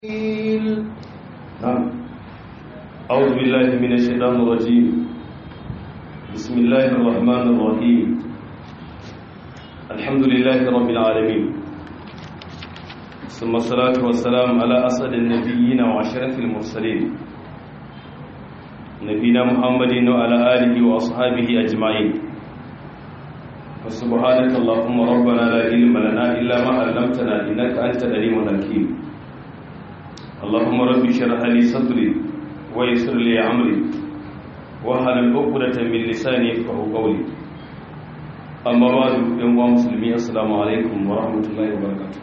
نعم أعوذ بالله من الشيطان الرجيم بسم الله الرحمن الرحيم الحمد لله رب العالمين ثم الصلاة والسلام على أسعد النبيين وعشرة المرسلين نبينا محمد وعلى آله وأصحابه أجمعين فسبحانك اللهم ربنا لا علم لنا إلا ما علمتنا إنك أنت العليم الحكيم اللهم رب اشرح لي صدري ويسر لي امري واحلل عقدة من لساني يفقهوا قولي اما بعد ايها المسلمين السلام عليكم ورحمه الله وبركاته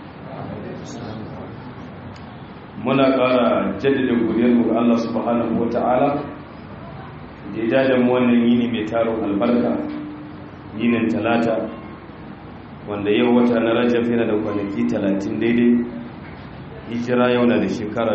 muna ƙara jaddada godiyarmu ga Allah subhanahu wata'ala da ya da mu wannan yini mai taron albarka yinin talata wanda yau wata na rajab yana da kwanaki talatin daidai hijira yau na da shekara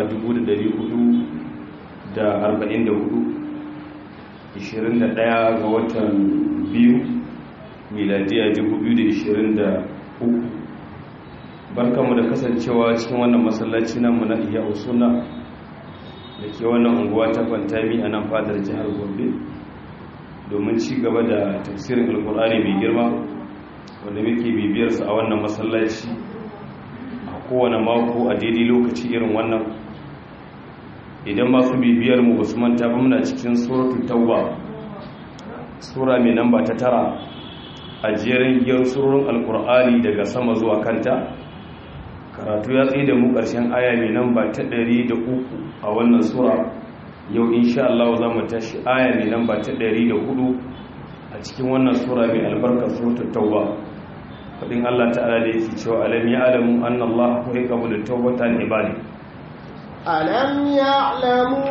444 21 ga watan biyu miladiya 2023 barkanmu da kasancewa cikin wannan masallaci namu na iya usuna da ke wannan unguwa ta fantami a nan fadar jihar gombe domin ci gaba da tafsirin alkur'ani mai girma wanda muke bibiyarsa a wannan masallaci kowane mako a daidai lokaci irin wannan idan masu bibiyar mu ba su manta ba muna cikin suratul tauba sura mai namba ta tara a jerin giyar surorin alkur'ani daga sama zuwa kanta karatu ya tsaye da mu ƙarshen aya mai namba ta ɗari da uku a wannan sura yau insha Allah za mu tashi aya mai namba ta ɗari da hudu a cikin wannan sura mai albarka suratul tauba fadin Allah ta'ala da yake cewa alam ya'lamu anna Allah huwa yaqbalu tawbatan ibadi alam ya'lamu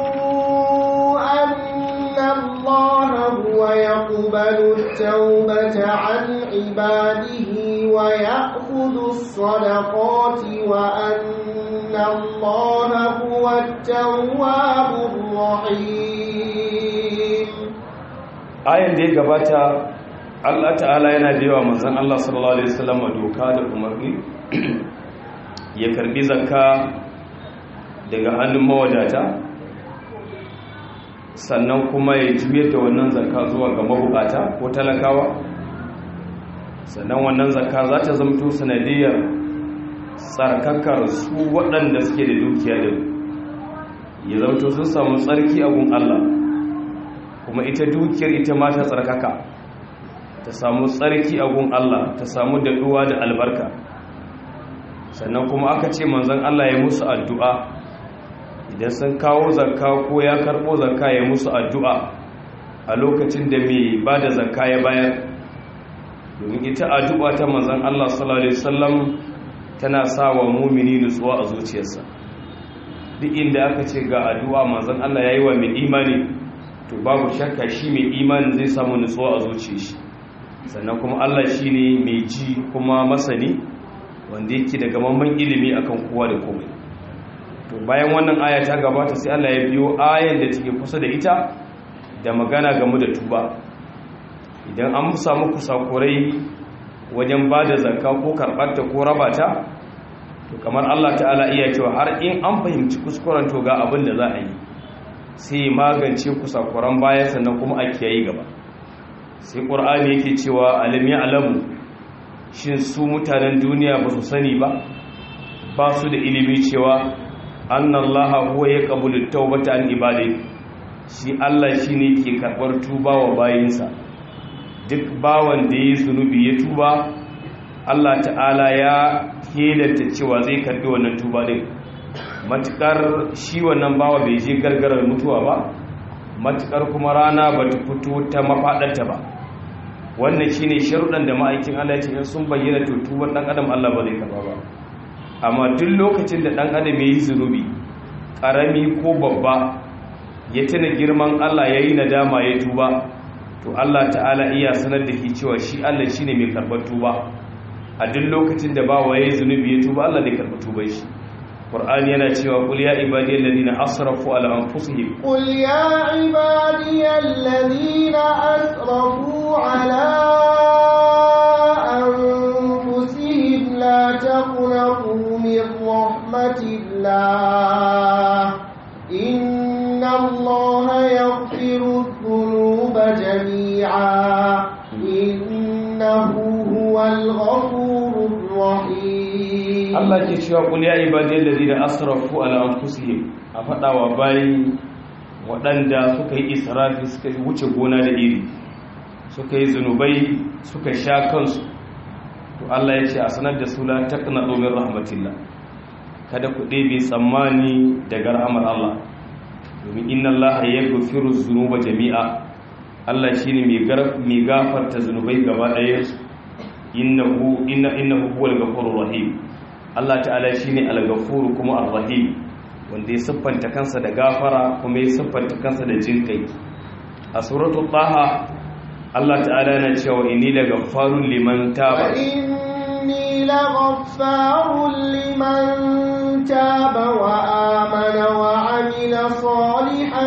anna Allah huwa yaqbalu tawbata 'an ibadihi wa ya'khudhu as-sadaqati wa anna Allah huwa at-tawwabur rahim ayan da ya gabata Allah ta'ala yana da yawa manzan Allah sallallahu Alaihi wasallam doka da umarni ya karbi zakka daga hannun mawadata sannan kuma ya juyar da wannan zakka zuwa ga mabukata ko talakawa sannan wannan zakka za ta zamto sanadiyar tsarkakar su waɗanda suke da dukiya da ya zamto sun samu tsarki a gun Allah kuma ita dukiyar ita ma ta tsarkaka ta samu tsarki a gun Allah ta samu daɗuwa da albarka sannan kuma aka ce manzon Allah ya musu addu'a idan sun kawo zakka ko ya karɓo zakka ya musu addu'a a lokacin da mai ba da zakka ya bayar domin ita addu'a ta manzon Allah sallallahu Alaihi wasallam tana sa wa mumini nutsuwa a zuciyarsa duk inda aka ce ga addu'a manzon Allah ya yi wa mai imani to babu shakka shi mai imani zai samu nutsuwa a zuciyar shi sannan kuma Allah shi ne mai ji kuma masani wanda yake da gamamman ilimi akan kowa da komai to bayan wannan aya ta gabata sai Allah ya biyo ayan da take kusa da ita da magana game da tuba idan an samu kusakurai wajen ba da zakka ko karɓarta ko rabata to kamar Allah ta'ala iya cewa har in an fahimci kuskuren to ga abin da za a yi sai magance kusakuran baya sannan kuma a kiyaye gaba sai ƙur'ani yake cewa alam ya alamu shin su mutanen duniya ba su sani ba ba su da ilimi cewa annallaha huwa ya qabulu tawbata an ibadi shi Allah shine ke karɓar tuba wa bayinsa duk bawan da yi zunubi ya tuba Allah ta'ala ya kelanta cewa zai karɓi wannan tuba din matukar shi wannan bawa bai je gargarar mutuwa ba matukar kuma rana ba ta fito ta mafaɗarta ba wannan shi ne sharuɗan da ma'aikin Allah ce in sun bayyana tutuwar ɗan adam Allah ba zai karɓa ba amma duk lokacin da ɗan adam ya yi zunubi ƙarami ko babba ya tuna girman Allah ya yi nadama ya tuba to Allah ta'ala iya sanar da shi cewa shi Allah shi ne mai karɓar tuba a duk lokacin da ba wa ya yi zunubi ya tuba Allah zai karɓar tubar shi Qur'ani yana cewa qul ya ibadiyal ladina asrafu ala anfusihim qul ya ibadiyal ladina asrafu ala anfusihim la taqnatu min rahmatillah الله إن الله يغفر الذنوب جميعا إنه هو الغفور الرحيم Allah ke cewa qul ya ibadiyal ladina asrafu ala anfusihim a fadawa bayi waɗanda suka yi israfi suka wuce gona da iri suka yi zunubai suka sha kansu to Allah ya ce a sanar da su la taqnatu min rahmatillah kada ku ɗebe tsammani daga rahamar Allah domin inna Allah yaghfiru dhunuba jami'a Allah shine mai gafarta zunubai gaba ɗaya innahu inna innahu huwal ghafurur rahim Allah ta'ala shine al-ghafur kuma ar-rahim wanda ya siffanta kansa da gafara kuma ya siffanta kansa da jinkai a suratul taha Allah ta'ala yana cewa inni laghaffarun liman taba وإني لغفار لمن تاب وآمن وعمل صالحا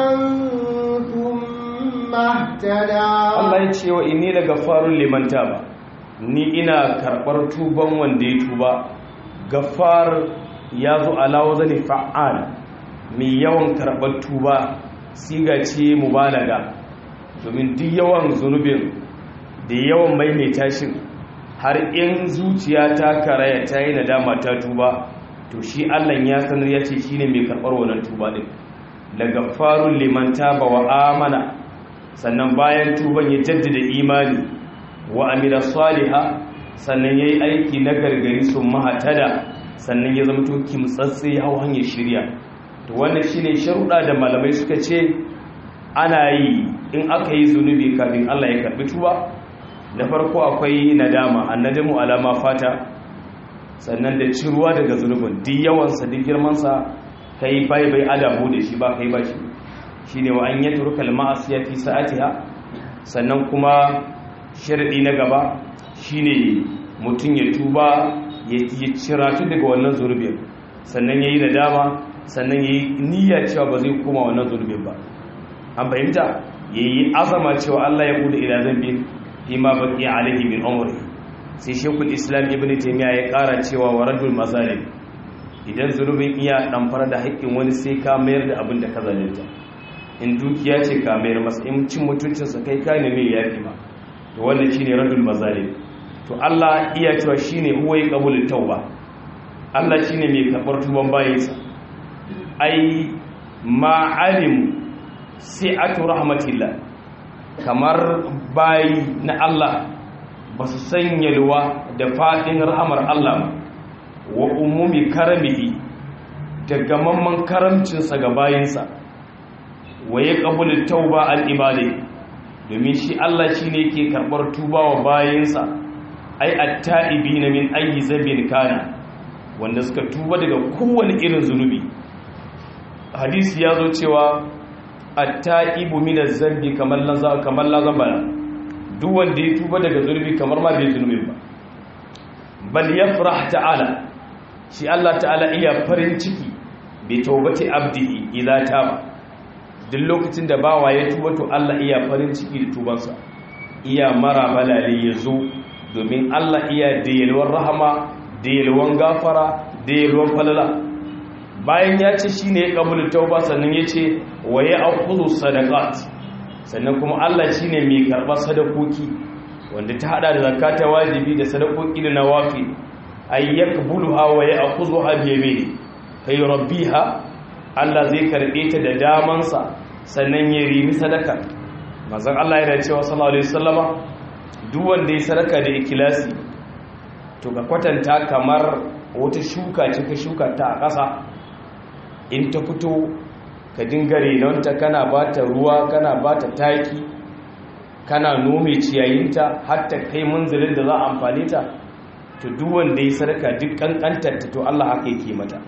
ثم اهتدى Allah ya ce wa inni laghaffarun liman taba ni ina karbar tuban wanda ya tuba gaffar ya zo ala wazani fa'al mai yawan karbar tuba siga ce mubalaga domin duk yawan zunubin da yawan maimaita shi har in zuciya ta karaya ta yi nadama ta tuba to shi Allah ya sanar ya ce shine mai karbar wannan tuba din daga farun liman taba wa amana sannan bayan tuban ya jaddada imani wa amila saliha sannan yayi aiki na gargari sun mahatada sannan ya zama to kimtsatse ya hau hanyar shirya to wannan shine sharuɗa da malamai suka ce ana yi in aka yi zunubi kafin Allah ya karbi tuba na farko akwai nadama annadamu alama fata sannan da ciruwa daga zunubin duk yawansa duk girmansa kai bai bai adabu da shi ba kai ba shi shine wa an yatruka al-ma'asiya fi sa'atiha sannan kuma sharadi na gaba shine mutum ya tuba ya ciratu daga wannan zunubin sannan yayi nadama sannan yayi niyya cewa ba zai koma wannan zunubin ba an fahimta yayi azama cewa Allah ya bude ila zambin fima baqi alaihi min umri sai shekul islam ibn taymiya ya kara cewa wa radul mazalim idan zunubin iya damfara da haƙƙin wani sai ka mayar da abin da ka zalunta in dukiya ce ka mayar masa in cin mutuncinsa kai ka ne mai yafi ma to wannan shine radul mazalim to Allah iya cewa shine huwa yaqbulu tauba Allah shine mai karbar tuban bayinsa ai ma alim si'atu rahmatillah kamar bayi na Allah ba su sanya luwa da faɗin rahamar Allah wa umumi karamihi da gamamman karamcinsa ga bayinsa wa ya ƙabulin tauba al'ibade domin shi Allah shi ne ke karɓar tuba wa bayinsa ai atta'ibi na min ayi zabin kana wanda suka tuba daga kowane irin zunubi hadisi ya zo cewa atta'ibu min az-zambi kamar la kamar la zambana duk wanda ya tuba daga zunubi kamar ma bai zunubi ba bal yafrah ta'ala shi Allah ta'ala iya farin ciki bi tawbati abdihi idza taba duk lokacin da bawa ya tuba to Allah iya farin ciki da tubansa iya mara balale yazo domin Allah iya da yalwar rahama da yalwan gafara da yalwan falala bayan ya ce shine ya kabulu tauba sannan ya ce wa ya aqulu sadaqat sannan kuma Allah shine mai karɓar sadakoki wanda ta hada da zakata wajibi da sadakoki da nawafi ay yakbuluha wa ya'khudhuha bi yamini kai rabbiha Allah zai karbe ta da damansa sannan ya rimi sadaka manzon Allah yana cewa sallallahu alaihi wasallama duk wanda ya sadaka da ikilasi to ka kwatanta kamar wata shuka ce ka shuka ta a ƙasa in ta fito ka dinga renonta kana ba ta ruwa kana ba ta taki kana nome ciyayinta hatta kai munzilin da za a amfani ta to duk wanda ya sadaka duk kankantarta to Allah haka yake mata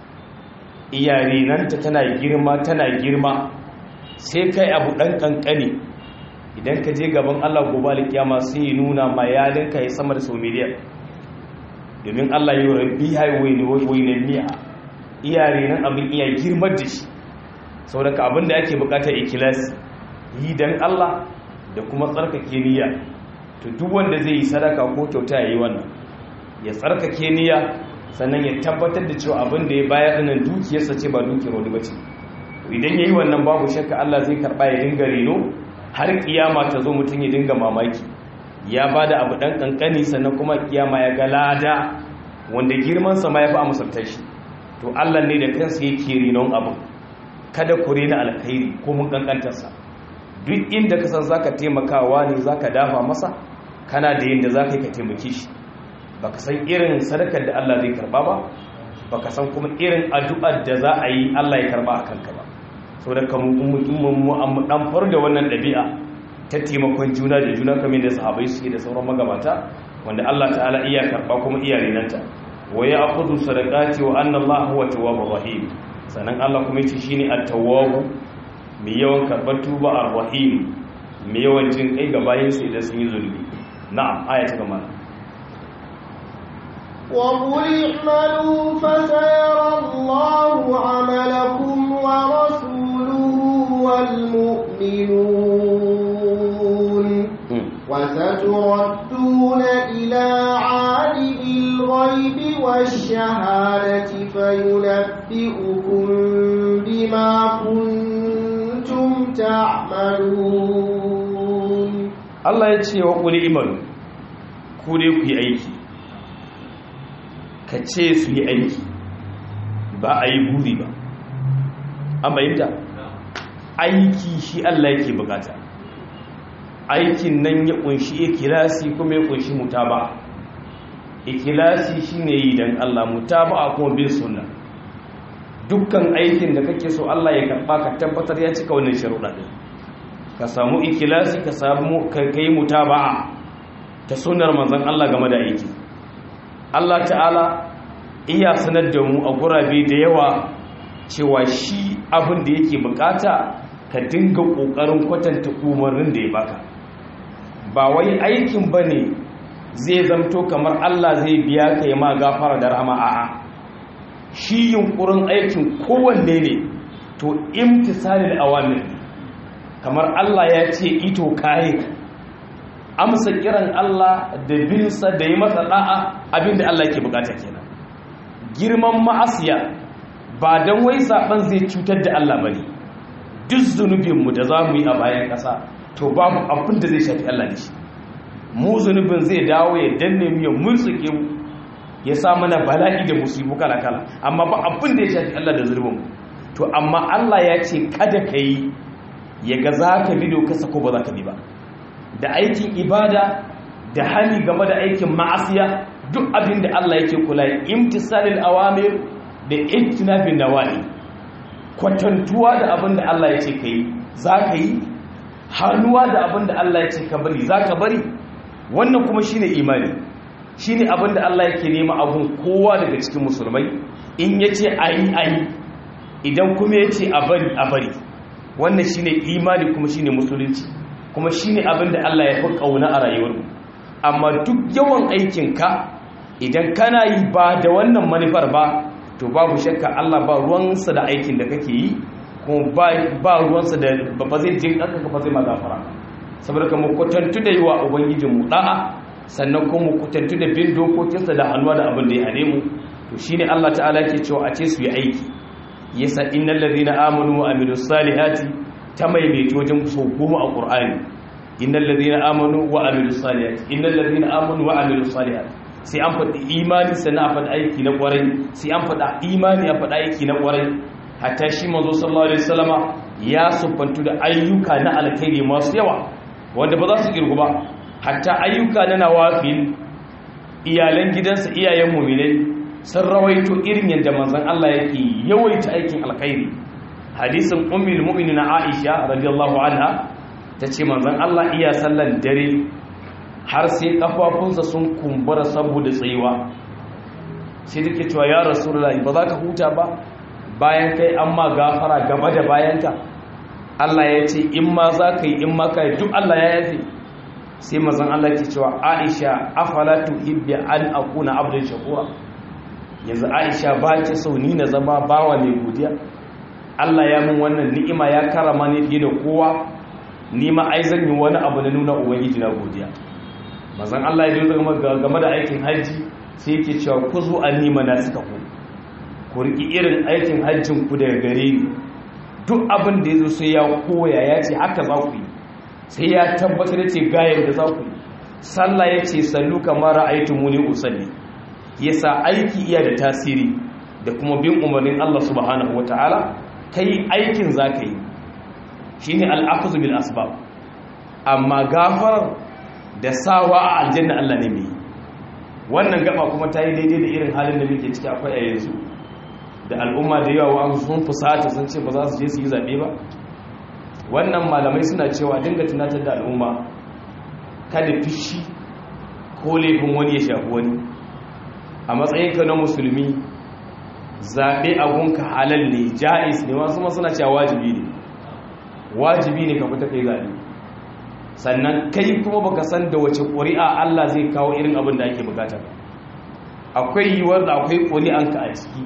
iya renonta tana girma tana girma sai kai abu dan kankane idan ka je gaban Allah gobe alkiyama sai ya nuna ma yalinka ya sama da sau miliyan domin Allah yi rabbi highway ne wai ne miya iyare nan abin iya girmar da shi saboda abin da ake bukatar ikilasi yi dan Allah da kuma tsarkake niyya to duk wanda zai yi sadaka ko kyauta yayi wannan ya tsarkake niyya sannan ya tabbatar da cewa abin da ya bayar dinnan dukiyarsa ce ba dukiyar wani bace idan yayi wannan babu shakka Allah zai karba ya dinga reno har kiyama ta zo mutum ya dinga mamaki ya bada abu dan kankani sannan kuma kiyama ya ga lada wanda girman sa ma ya fi a musultar shi to Allah ne da kansa yake renon abu kada ku rena alkhairi ko mun kankantarsa duk inda ka san zaka taimakawa ne zaka dafa masa kana da yanda zaka yi ka taimake shi baka san irin sadakar da Allah zai karba ba baka san kuma irin addu'ar da za a yi Allah ya karba a kanka ba saboda kamun mu dan far da wannan dabi'a ta taimakon juna da juna kamar da sahabbai suke da sauran magabata wanda Allah ta'ala iya karba kuma iya renanta wa ya'khudhu sadaqati wa anna Allah huwa tawwabur rahim sanan Allah kuma yace shine at-tawwab mai yawan karbar tuba ar-rahim mai yawan jin kai ga bayin su idan sun yi zulmi na'am aya ta gaba وقل اعملوا فسيرى الله عملكم ورسوله والمؤمنون وستردون إلى عالم الغيب والشهادة فينبئكم بما كنتم تعملون الله يتشي وقل إيمان كوني في أيكي ka ce su yi aiki ba a yi buri ba an bayyanta aiki shi Allah yake bukata aikin nan ya kunshi ikilasi kuma ya kunshi mutaba ikilasi shine yi dan Allah mutaba kuma bin sunna dukkan aikin da kake so Allah ya karba ka tabbatar ya cika wannan sharuɗa din ka samu ikilasi ka samu kai mutaba'a ta sunnar manzon Allah game da aiki Allah ta'ala iya sanar da mu a gurabe da yawa cewa shi abin da yake bukata ka dinga kokarin kwatanta umarnin da ya baka ba wai aikin bane zai zamto kamar Allah zai biya ka yi ma gafara da rahama a'a shi yunkurin aikin kowanne ne to imtisalil awamir kamar Allah ya ce ito kai amsa kiran Allah da binsa da yi masa da'a abinda Allah yake bukata kenan girman ma'asiya ba dan wai saban zai cutar da Allah bane duk zunubinmu da za mu yi a bayan ƙasa to babu abin da zai shafi Allah da shi mu zunubin zai dawo ya danne mu ya murtsuke mu ya sa mana bala'i da musibu kala kala amma ba abin da ya shafi Allah da zunubin to amma Allah ya ce kada ka yi ya ga za ka bi dokarsa ko ba za ka bi ba da aikin ibada da hali game da aikin ma'asiya duk abin da Allah yake kula imtisalil awamir da ijtinabin nawahi kwatantuwa da abin da Allah ya ce ka yi za ka yi hannuwa da abin da Allah ya ce ka bari za ka bari wannan kuma shine imani shine abin da Allah yake nema abun kowa daga cikin musulmai in ya ce a yi a yi idan kuma ya ce a bari a bari wannan shine imani kuma shine musulunci kuma shine abin da Allah ya fi ƙauna a rayuwarmu amma duk yawan aikinka idan kana yi ba da wannan manufar ba to babu shakka Allah ba ruwansa da aikin da kake yi kuma ba ruwansa da ba zai jin aka ba zai magafara saboda kuma kwatantu da yi wa ubangijinmu da'a sannan kuma kwatantu da bin dokokinsa da hannuwa da abin da ya hane mu to shine Allah ta'ala ke cewa a ce su yi aiki yasa innal ladina amanu wa amilus salihati ta maimaito wajen so goma a qur'ani innal ladina amanu wa amilus salihati innal ladina amanu wa amilus salihati sai an faɗi imani sannan a faɗi aiki na ƙwarai sai an faɗa imani a faɗi aiki na ƙwarai hatta shi manzo sallallahu alaihi wasallama ya sufantu da ayyuka na alkhairi masu yawa wanda ba za su kirgu ba hatta ayyuka na nawafil iyalan gidansa iyayen mu'minai sun rawaito irin yadda manzon Allah yake yawaita aikin alkhairi hadisin ummul mu'minin Aisha radiyallahu anha tace manzon Allah iya sallan dare har sai kafafunsa sun kumbura saboda tsayuwa sai take cewa ya rasulullahi ba za ka huta ba bayan kai an ma gafara gaba da bayanka Allah ya ce in ma za ka yi in ma ka yi duk Allah ya yafe sai mazan Allah ke cewa Aisha afala tuhibbi an akuna abdan shakura yanzu Aisha ba ta so ni na zama bawa mai godiya Allah ya mun wannan ni'ima ya karama ni fiye da kowa ni ma ai zan yi wani abu na nuna ubangiji na godiya mazan Allah ya dinga game da aikin haji sai yake cewa ku zo an nima na suka ku ku riƙi irin aikin hajjin ku daga gare ni duk abin da ya zo sai ya koya ya ce haka za ku yi sai ya tabbatar da ce gayar da za ku yi sallah ya ce sallu kamar ra'aitu muni usalli yasa aiki iya da tasiri da kuma bin umarnin Allah subhanahu wataala kai aikin za ka yi shine al'akhudhu bil asbab amma gafar da sawa a aljanna Allah ne mai wannan gaba kuma ta yi daidai da irin halin da muke ciki akwai a yanzu da al'umma da yawa an sun fusata sun ce ba za su je su yi zaɓe ba wannan malamai suna cewa dinga tunatar da al'umma kada fishi ko laifin wani ya shafi wani a matsayinka na musulmi zaɓe abunka halal ne ja'is ne wasu ma suna cewa wajibi ne wajibi ne ka fita kai zaɓe sannan kai kuma baka san da wace ƙuri'a Allah zai kawo irin abin da ake bukata akwai yiwuwar da akwai ƙuri'anka a ciki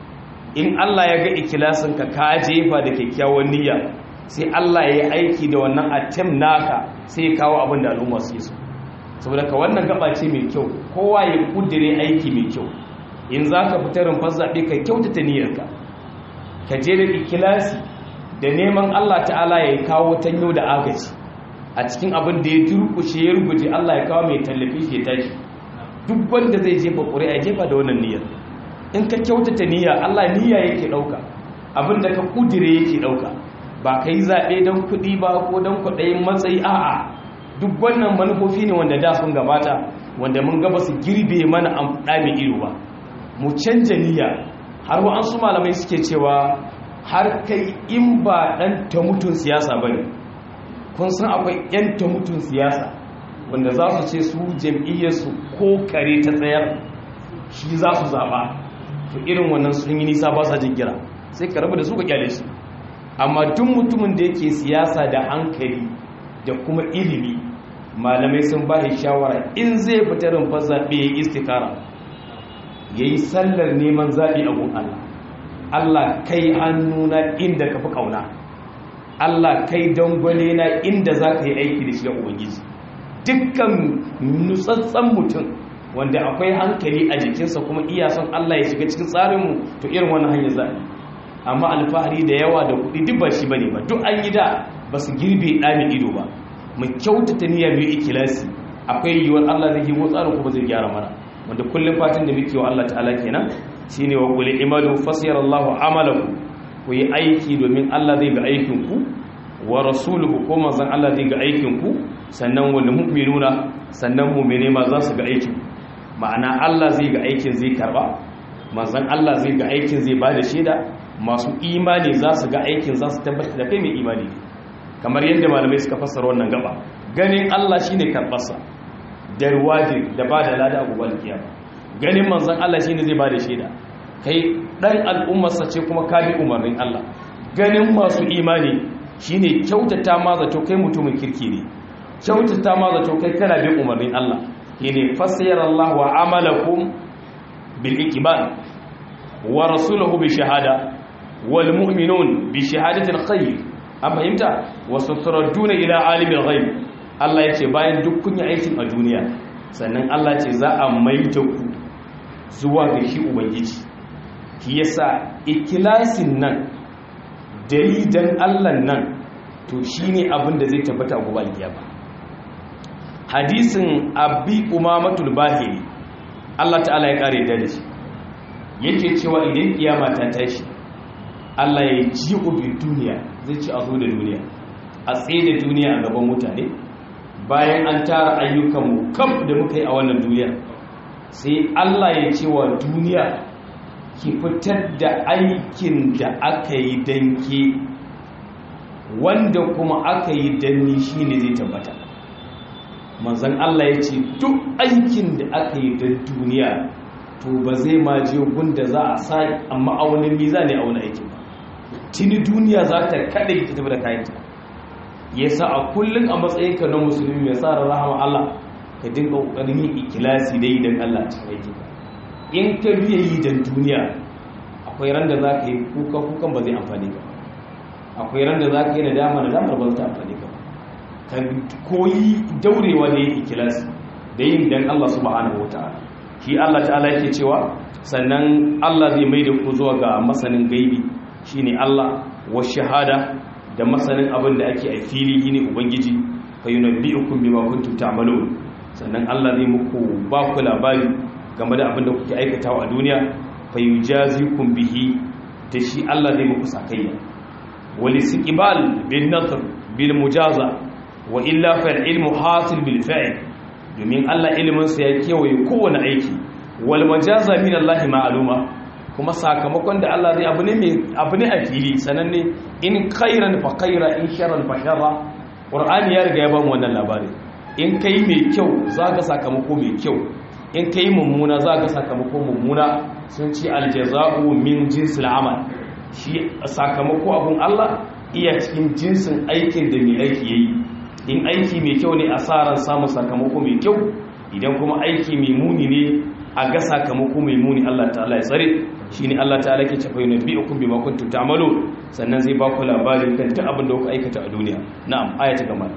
in Allah ya ga ikilasinka ka jefa da kyakkyawan niyya sai Allah ya yi aiki da wannan attempt naka sai ya kawo abin da al'umma su so saboda ka wannan gaba ce mai kyau kowa ya kudire aiki mai kyau in za ka fita rumfar zaɓe ka kyautata niyyarka ka je da ikilasi da neman Allah ta'ala ya kawo tanyo da agaji a cikin abin da ya turkushe ya rubuce Allah ya kawo mai tallafi shi ya tashi duk wanda zai jefa ƙuri'a jefa da wannan niyyar in ka kyautata niyya Allah niyya yake ɗauka abin da ka kudire yake ɗauka ba ka yi zaɓe don kuɗi ba ko don kuɗayin matsayi a'a duk wannan manufofi ne wanda da sun gabata wanda mun gaba su girbe mana amfani ido ba mu canja niyya har wa'ansu malamai suke cewa har kai in ba ɗan ta mutun siyasa ba ne kun san akwai 'yan ta mutun siyasa wanda za su ce su jam'iyyarsu ko kare ta tsayar shi za su zaɓa to irin wannan sun yi nisa ba sa jin kira sai ka rabu da su ka kyale su amma duk mutumin da yake siyasa da hankali da kuma ilimi malamai sun ba shi shawara in zai fita rumfar zaɓe ya yi istikara ya yi sallar neman zaɓe a gun Allah Allah kai hannuna inda ka fi ƙauna Allah kai dangwale na inda za ka yi aiki da shi da Ubangiji dukkan nutsatsen mutum wanda akwai hankali a jikinsa kuma iya son Allah ya shiga cikin tsarinmu to irin wani hanyar zaɓe amma alfahari da yawa da kuɗi duk ba shi ba ne ba duk an yi da ba su girbe ɗami ido ba mu kyautata niyyar mai ikilasi akwai yiwuwar Allah zai yi tsarin kuma zai gyara mana wanda kullum fatan da muke wa Allah ta'ala kenan shine wa qul imalu fasiyara Allahu amalakum ku yi aiki domin Allah zai ga aikin ku wa rasuluhu ko manzon Allah zai ga aikin ku sannan wal mu'minuna sannan mu'mine ma za su ga aikin ma'ana Allah zai ga aikin zai karba manzon Allah zai ga aikin zai bada shaida masu imani za su ga aikin za su tabbatar da kai mai imani kamar yadda malamai suka fassara wannan gaba ganin Allah shine karbarsa da ruwaji da ba da lada a gobe kiyama ganin manzon Allah shine zai bada shaida kai dan al'ummarsa ce kuma ka bi umarnin Allah ganin masu imani shine kyautata ma zato kai mutumin kirki ne kyautata ma zato kai kana bin umarnin Allah shine fasayyara Allah wa amalakum bil iqbal wa rasuluhu bi shahada wal mu'minun bi shahadati al khayr an fahimta wa sutraduna ila alimil ghaib Allah ya ce bayan duk kun yi aikin a duniya sannan Allah ce za a maita ku zuwa ga shi ubangiji shi yasa ikilasin nan dalilan Allah nan to shine abin da zai tabbata a gobe alkiyama hadisin abi umamatul bahiri Allah ta'ala ya kare da shi yake cewa idan kiyama ta tashi Allah ya ji ubi duniya zai ci a zo da duniya a tsaye da duniya a gaban mutane bayan an tara ayyukanmu kam da muka yi a wannan duniya sai Allah ya ce wa duniya ki fitar da aikin da aka yi danke wanda kuma aka yi danni shi ne zai tabbata manzan Allah ya ce duk aikin da aka yi don duniya to ba zai ma je gunda za a sa amma a wani miza ne a wani aikin ba tuni duniya za ta kada ki tafi da kayanta yasa a kullum a matsayinka na musulmi mai sa rahama Allah ka dinga kokarin yin ikilasi dai idan Allah ya cikin aiki in ka biya yi dan duniya akwai ran da zaka yi kuka kukan ba zai amfani ka akwai ran da zaka yi nadama nadama ba zai amfani ka ka koyi daurewa da yin ikilasi da yin dan Allah subhanahu wataala shi Allah ta'ala yake cewa sannan Allah zai mai da ku zuwa ga masanin gaibi shine Allah wa shahada da masanin abin da ake a fili shine ubangiji fa yunabbi'ukum bima kuntum ta'malun sannan Allah zai muku ba ku labari game da abin da kuke aikatawa a duniya fa yujazikum bihi da shi Allah zai muku sakayya wal istiqbal bin nasr bil mujaza wa illa fa al ilmu hasil bil fa'il domin Allah ilimin sa ya kewaye kowane aiki wal majaza min Allah ma'luma kuma sakamakon da Allah zai abu ne mai abu ne a fili sananne in khairan fa khaira in sharran fa sharra qur'ani ya riga ya ba mu wannan labari in kai mai kyau zaka sakamako mai kyau in kai mummuna zaka sakamako mummuna sun ce aljaza'u min jinsil amal shi sakamako abun Allah iya cikin jinsin aikin da mai aiki yayi in aiki mai kyau ne asaran samun sakamako mai kyau idan kuma aiki mai muni ne a ga sakamako mai muni Allah ta'ala ya tsare shine Allah ta'ala ke cewa yunabbi'ukum bima kuntum ta'malun sannan zai ba ku labarin kan duk abin da kuka aikata a duniya na'am ayata gaba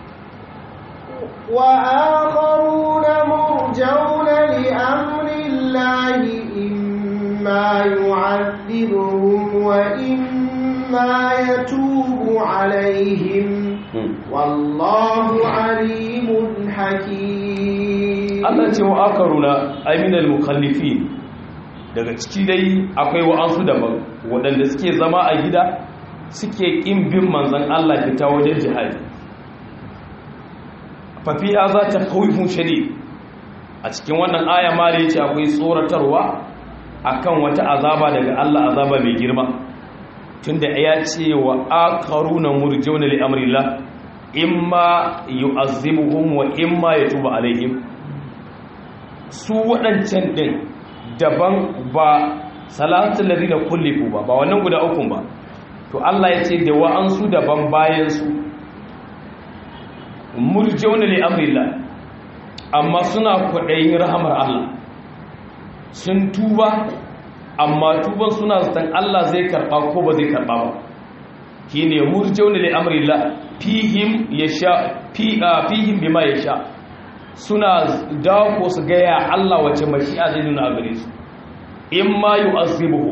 wa akharuna murjauna li amri llahi imma yu'adhibuhum wa imma yatubu alaihim wallahu alimun hakim Allah ce wa akaruna aminal mukallifin daga ciki dai akwai wa'ansu daban waɗanda suke zama a gida suke ƙin bin manzan Allah fita wajen jihadi fafiya za ta kawifin shari a cikin wannan aya ma da ya ce akwai tsoratarwa akan wata azaba daga Allah azaba mai girma tunda ya ce wa akaruna murjauna li amrillah imma yu'azzibuhum wa imma yatubu alaihim su waɗancan ɗin daban ba salatun lari da kullifu ba ba wannan guda ukun ba to Allah ya ce da wa'ansu daban bayansu murjauna li amrillah amma suna kwaɗayin rahamar Allah sun tuba amma tuban suna zaton Allah zai karɓa ko ba zai karɓa ba shi ne murjauna li amrillah fihim yasha fihim bima yasha suna dawo su gaya Allah wace mashi'a zai nuna a gare su in ma yu'azibuhu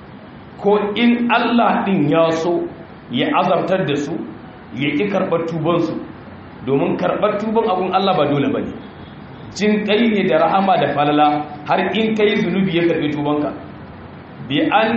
ko in Allah din ya so ya azabtar da su ya ƙi karɓar tubansu domin karɓar tuban abun Allah ba dole ba ne jin kai ne da rahama da falala har in kai zunubi ya karɓi tubanka bi an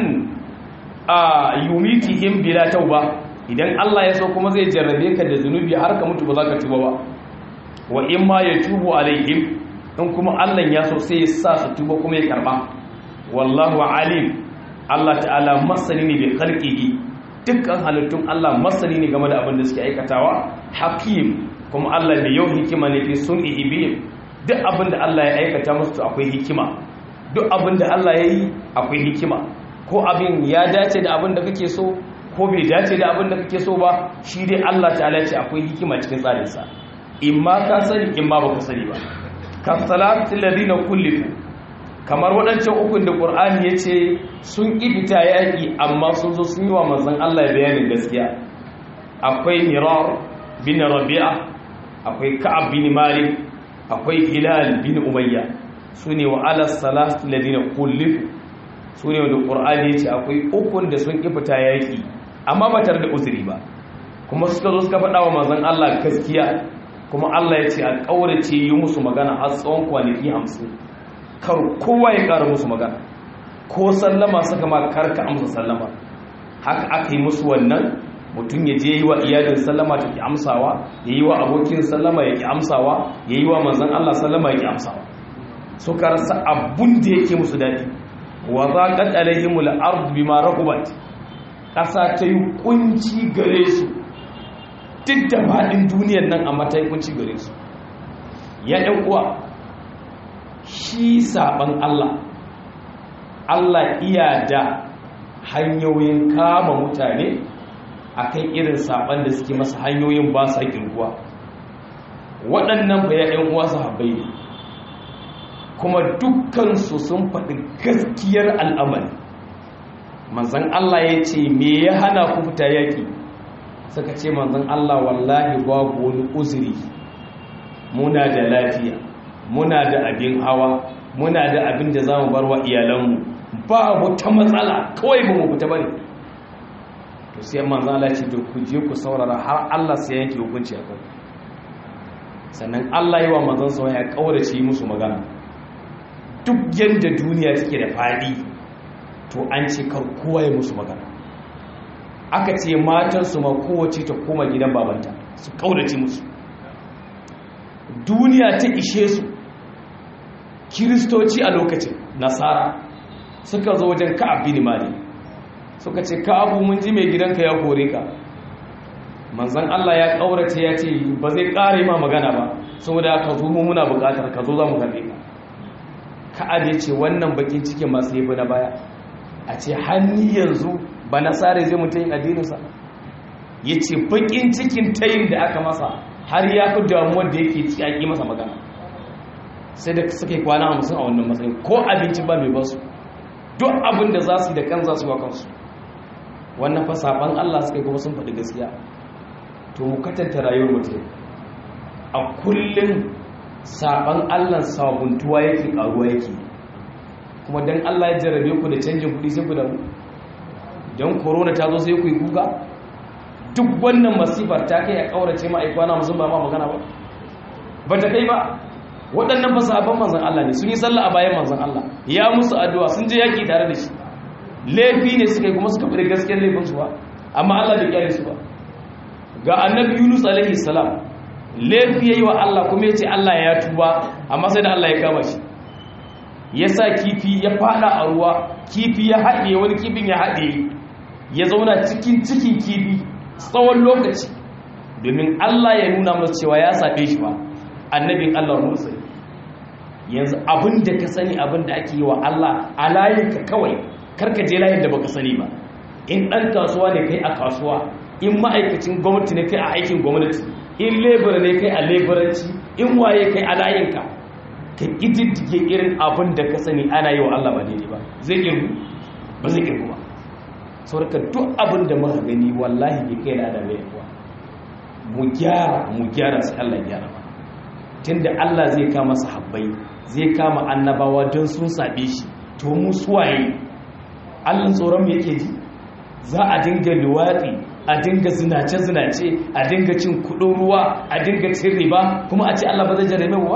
a yumitihim bila tauba idan Allah ya so kuma zai jarrabe ka da zunubi har ka mutu ba za ka tuba ba wa in ma ya tubu alaihim in kuma Allah ya so sai ya sa su tuba kuma ya karba wallahu alim Allah ta'ala masani ne bi khalqihi dukkan halittun Allah masani ne game da abin da suke aikatawa hakim kuma Allah mai yau hikima ne fi sun'ihi bihim duk abin da Allah ya aikata musu akwai hikima duk abin da Allah ya yi akwai hikima ko abin ya dace da abin da kake so ko bai dace da abin da kake so ba shi dai Allah ta'ala ce akwai hikima cikin tsarinsa in ma ka sani in ma baka sani ba ka salatin ladina kullifu kamar waɗancan ukun da ƙur'ani ya ce sun ƙibita yaƙi amma sun zo sun yi wa manzan Allah bayanin gaskiya akwai mirar bin rabi'a akwai ka'ab bin malik akwai hilal bin umayya su ne wa ala salatin ladina kullifu su ne wanda ƙur'ani ya ce akwai ukun da sun ƙibita yaƙi amma ba tare da uzuri ba kuma suka zo suka faɗa wa manzan Allah gaskiya kuma Allah ya ce a ƙaurace yi musu magana har tsawon kwanaki hamsin kar kowa ya ƙara musu magana ko sallama suka ma karka amsa sallama haka aka yi musu wannan mutum ya je yi wa iyalin sallama ta ki amsawa ya yi wa abokin sallama ya ki amsawa ya yi wa manzan Allah sallama ya ki amsawa suka rasa abun da yake musu daɗi wa za ka alaihimul ardu bima rahubat ƙasa ta yi kunci gare su duk da faɗin duniyar nan a matayin kunci gare su ya ɗan uwa shi saɓan Allah Allah iya da hanyoyin kama mutane a kan irin saɓan da suke masa hanyoyin ba sa ƙirguwa waɗannan ba ya ɗan uwa sahabbai ne kuma dukkansu sun faɗi gaskiyar al'amari manzan Allah ya ce me ya hana ku fita yaƙi suka ce manzan Allah wallahi babu wani uzuri muna da lafiya muna da abin hawa muna da abin da za mu bar wa iyalanmu ba wata matsala kawai ba mu fita bane to sai manzan Allah ce to ku je ku saurara har Allah sai yanke hukunci a kanku sannan Allah yi wa manzan sa ya kaurace musu magana duk yadda duniya take da fadi to an ce kar kowa ya musu magana aka ce matansu ma kowace ta koma gidan babanta su kaurace musu duniya ta ishe su kiristoci a lokacin nasara suka zo wajen ka'ab bin malik suka ce ka'abu mun ji mai gidanka ya kore ka manzon Allah ya kaurace ya ce ba zai ƙara ma magana ba saboda ka zo mu muna buƙatar ka zo za mu karbe ka ka'ab ya ce wannan bakin cikin masu yafi na baya a ce hanni yanzu ba nasara zai mutum yin addininsa ya ce bakin cikin tayin da aka masa har ya fi damuwar da yake ci a ƙi masa magana sai da suka yi kwana hamsin a wannan matsayin ko abinci ba mai basu duk abin da za su yi da kan za su yi wa kansu wannan fa saban Allah suka yi kuma sun faɗi gaskiya to mu katanta rayuwar mutum a kullum saban Allah sabuntuwa yake karuwa yake kuma dan Allah ya jarrabe ku da canjin kuɗi sai ku da mu dan corona ta zo sai ku yi kuka duk wannan masifar ta kai a kaurace ma aikwana musun ba ma magana ba ba ta kai ba waɗannan fasahabban manzan Allah ne sun yi sallah a bayan manzan Allah ya musu addu'a sun je yaƙi tare da shi laifi ne suka yi kuma suka fi gaskiyar laifinsu ba amma Allah bai kyale su ba ga annabi Yunus alaihi salam laifi yayi wa Allah kuma ya ce Allah ya tuba amma sai da Allah ya kama shi ya sa kifi ya fada a ruwa kifi ya haɗe wani kifin ya haɗe ya zauna cikin cikin kifi tsawon lokaci domin Allah ya nuna masa cewa ya saɓe shi ba annabin Allah Musa yanzu abin da ka sani abin da ake yi wa Allah a layinka kawai karka je layin da baka sani ba in ɗan kasuwa ne kai a kasuwa in ma'aikacin gwamnati ne kai a aikin gwamnati in lebura ne kai a leburanci in waye kai a layinka ka ƙididdige irin abin da ka sani ana yi wa Allah ba daidai ba zai ƙirgu ba zai ƙirgu ba sauraka duk abin da muka gani wallahi bai kai da adam ya mu gyara mu gyara sai Allah ya gyara ba tunda Allah zai kama sahabbai zai kama annabawa don sun saɓe shi to mu suwaye Allah tsoron yake ji za a dinga luwaɗi a dinga zinace-zinace a dinga cin kuɗin ruwa a dinga cin riba kuma a ce Allah ba zai jarame ba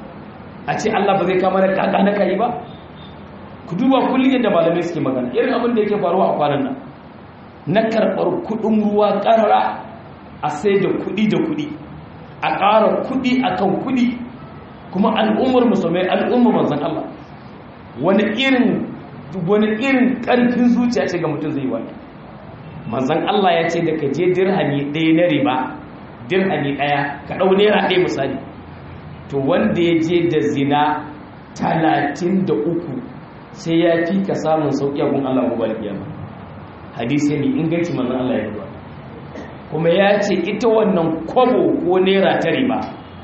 a ce Allah ba zai kama da kaka na kai ba ku duba kullum yadda malamai suke magana irin abin da yake faruwa a kwanan nan na karɓar kuɗin ruwa ƙarara a sai da kuɗi da kuɗi a ƙara kuɗi a kan kuɗi kuma al'ummar musulmai al'ummar manzan Allah wani irin wani irin ƙarfin zuciya ce ga mutum zai wani manzan Allah ya ce da ka je dirhami ɗaya na riba dirhami ɗaya ka ɗau naira ɗaya misali to wanda ya je da zina talatin da uku sai ya fi ka samun sauƙi a gun Allah gobe kiyama hadisi mai inganci manzan Allah ya yi kuma ya ce ita wannan kwabo ko naira ta riba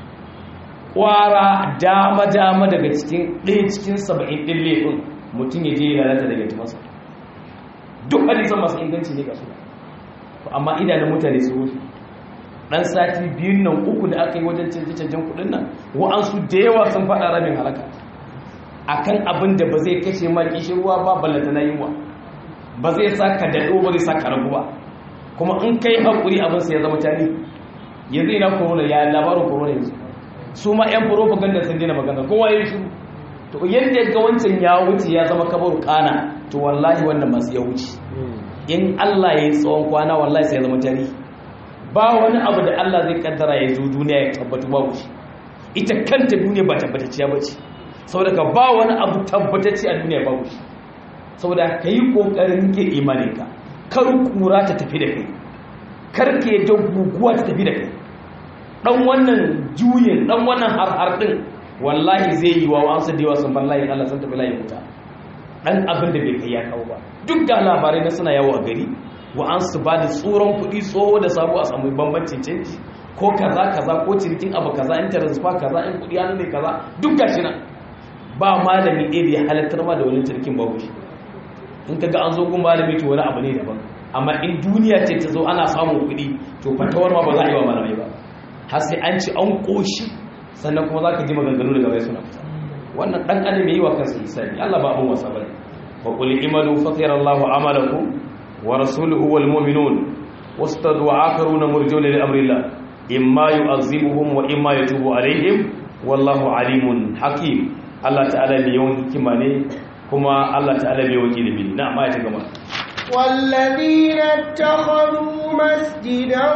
kwara dama-dama daga cikin ɗaya cikin saba'in ɗin laifin mutum ya je lalata daga timasa duk hadisan masu inganci ne ga su amma idanun mutane su wuce ɗan sati biyun nan uku da aka yi wajen canje-canjen kuɗin nan wa'ansu da yawa sun faɗa ramin halaka akan abin da ba zai kashe ma ruwa ba ballata na yunwa ba zai sa ka daɗo ba zai sa ka ragu ba kuma in kai haƙuri abin sai ya zama tani yanzu ina corona ya labarin corona yanzu su ma 'yan propaganda sun dina magana kowa ya shiru to yadda ga wancan ya wuce ya zama kabaru kana to wallahi wannan masu ya wuce in Allah ya yi tsawon kwana wallahi sai ya zama tani ba wani abu da Allah zai kaddara ya zo duniya ya tabbatu ba wuce ita kanta duniya ba tabbatacciya ba ce saboda ka ba wani abu tabbatacce a duniya ba wuce saboda ka yi ƙoƙarin ke imaninka kar kura ta tafi da kai kar ka yadda guguwa ta tafi da kai dan wannan juyin dan wannan har din wallahi zai yi wa wa'ansu da yawa sun bar layin Allah sun tafi layin wuta dan abin da bai kai ya kawo ba duk da labarai na suna yawo a gari wa'ansu ba da tsoron kuɗi tsoho da sabo a samu bambancin canji ko kaza kaza ko cinikin abu kaza in transfer kaza in kuɗi hannu ne kaza duk gashi nan ba malami ɗaya da ya halattar ma da wani cinikin babu shi in ka ga an zo gun malami to wani abu ne daban amma in duniya ce ta zo ana samun kuɗi to fatawar ma ba za a yi wa malamai ba har sai an ci an ƙoshi sannan kuma za ka ji maganganu daga bai suna fita wannan dan adam yayi wa kansa hisabi Allah ba abun wasa bane wa qul imalu fatira Allahu amalakum wa rasuluhu wal mu'minun wastadu akharuna murjuna li amrillah imma yu'azzibuhum wa imma yatubu alaihim wallahu alimun hakim Allah ta'ala mai yawan hikima ne kuma Allah ta'ala mai yawan ilimi na amma ya gama والذين اتخذوا مسجدا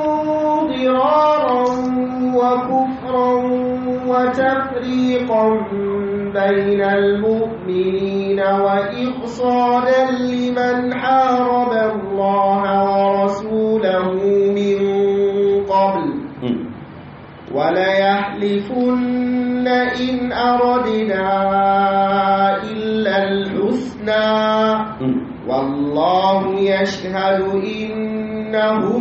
ضرارا وكفرا وتفريقا بين المؤمنين وإرصادا لمن حارب الله ورسوله من قبل وليحلفن إن أردنا إلا الحسنى والله يشهد إنهم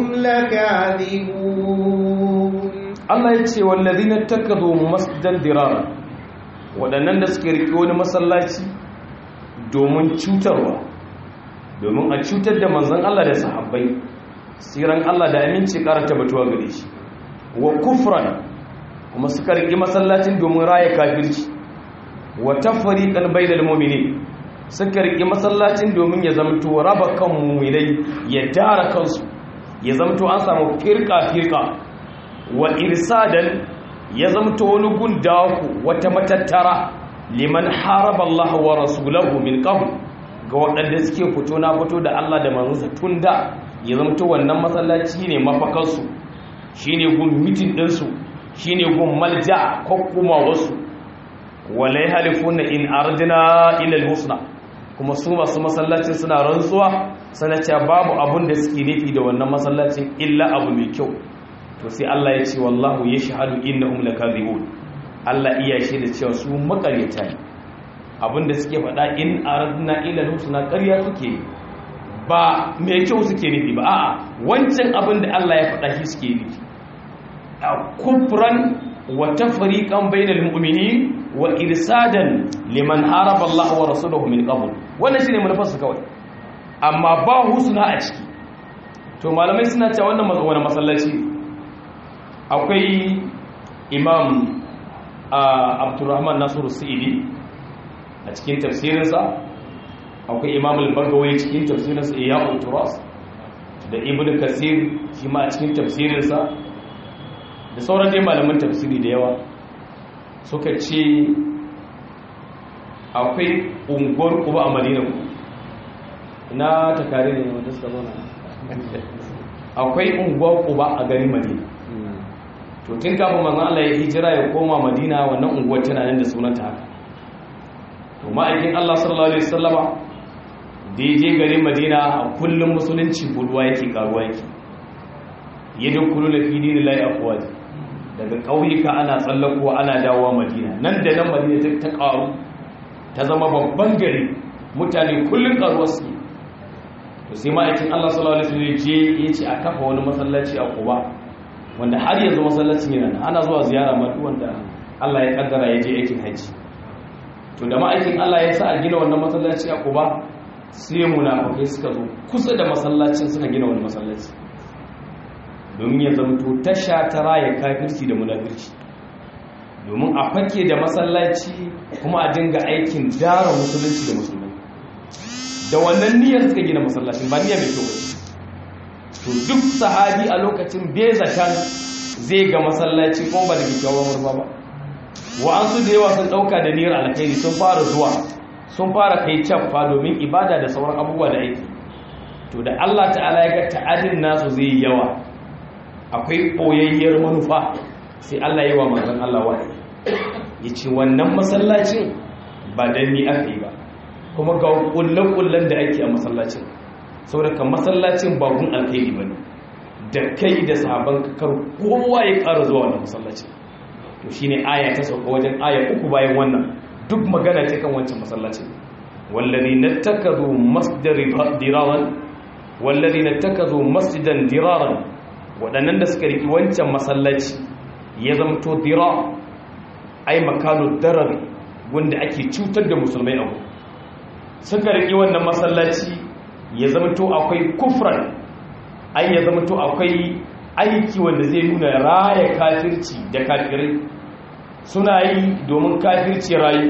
لكاذبون Allah ya ce wallazina takadu masjidan dirara waɗannan da suke rike wani masallaci domin cutarwa domin a cutar da manzon Allah da sahabbai siran Allah da aminci ƙara tabbatuwa gare shi wa kufran kuma suka rike masallacin domin raya kafirci wa tafriqan bainal mu'minin suka rike masallacin domin ya zamto raba kan mu'minai ya dara kansu ya zamto an samu firka firka wa irsadan ya zamto wani gundaku wata matattara liman haraba Allah wa rasulahu min qabl ga waɗanda suke fito na fito da Allah da manzonsa tunda ya zamto wannan masallaci ne mafakansu shine gun mitin ɗinsu shine gun malja ko kuma wasu wala yahlifuna in ardina ila al-husna kuma su masu masallacin suna rantsuwa sana cewa babu abun da suke nufi da wannan masallacin illa abu mai kyau to sai Allah ya ce wallahu yashhadu innahum lakazibun Allah iya shi da cewa su makaryata ne abinda suke faɗa in aradna ila husna ƙarya suke ba mai kyau suke nufi ba a'a wancan abin da Allah ya faɗa shi suke nufi a kufran wa tafriqan bainal mu'minin wa irsadan liman haraba Allah wa rasuluhu min qabl wannan shine manufarsa kawai amma ba husna a ciki to malamai suna cewa wannan wani masallaci akwai imam abdurrahman nasiru sa'idi a cikin tafsirinsa akwai imam al-bagawai cikin tafsirinsa iya turas da ibn kasir shi ma a cikin tafsirinsa da sauran dai malaman tafsiri da yawa suka ce akwai unguwar kuba a madina na takari ne wanda suka zauna akwai unguwar kuba a garin madina to tun kafin manzon Allah ya hijira ya koma madina wannan unguwar tana nan da sunanta haka to ma'aikin Allah sallallahu alaihi wasallama da ya je garin madina a kullum musulunci bulwa yake karuwa yake yadda kullu na fi dini lai afwaji daga ƙauyuka ana tsallakowa ana dawowa madina nan da nan madina ta karu ta zama babban gari mutane kullum karuwa su to sai ma'aikin Allah sallallahu alaihi wasallam je ya ce a kafa wani masallaci a Quba wanda har yanzu masallacin yana nan ana zuwa ziyara ma duk wanda Allah ya kaddara ya je aikin haji to da ma'aikin Allah ya sa a gina wannan masallaci a Quba sai munafikai suka zo kusa da masallacin suka gina wani masallaci domin ya zamto tasha ta raya kafirci da munafirci domin a fake da masallaci kuma a dinga aikin dara musulunci da musulmai da wannan niyyar suka gina masallacin ba niyyar mai kyau to duk sahabi a lokacin bai zakan zai ga masallaci ko ba da kyakkyawan murfa ba wa'ansu da yawa sun dauka da niyyar alkhairi sun fara zuwa sun fara kai caffa domin ibada da sauran abubuwa da aiki to da Allah ta'ala ya ga ta'adin nasu zai yi yawa akwai boyayyar manufa sai Allah yi wa manzon Allah wahayi yace wannan masallacin ba dan ni aka yi ba kuma ga kullen-kullen da ake a masallacin saboda kan masallacin babun alkhairi bane da kai da sahaban kar kowa ya ƙara zuwa wannan masallacin to shine aya ta sauka wajen aya uku bayan wannan duk magana ce kan wancan masallacin wallazina takazu masjidan diraran wallazina takazu masjidan diraran wadannan da suka riki wancan masallaci ya zamto dira ai makanu darar wanda ake cutar da musulmai abu suka riki wannan masallaci ya zamto akwai kufran ai ya zamto akwai aiki wanda zai nuna raya kafirci da kafirai suna yi domin kafirci rayu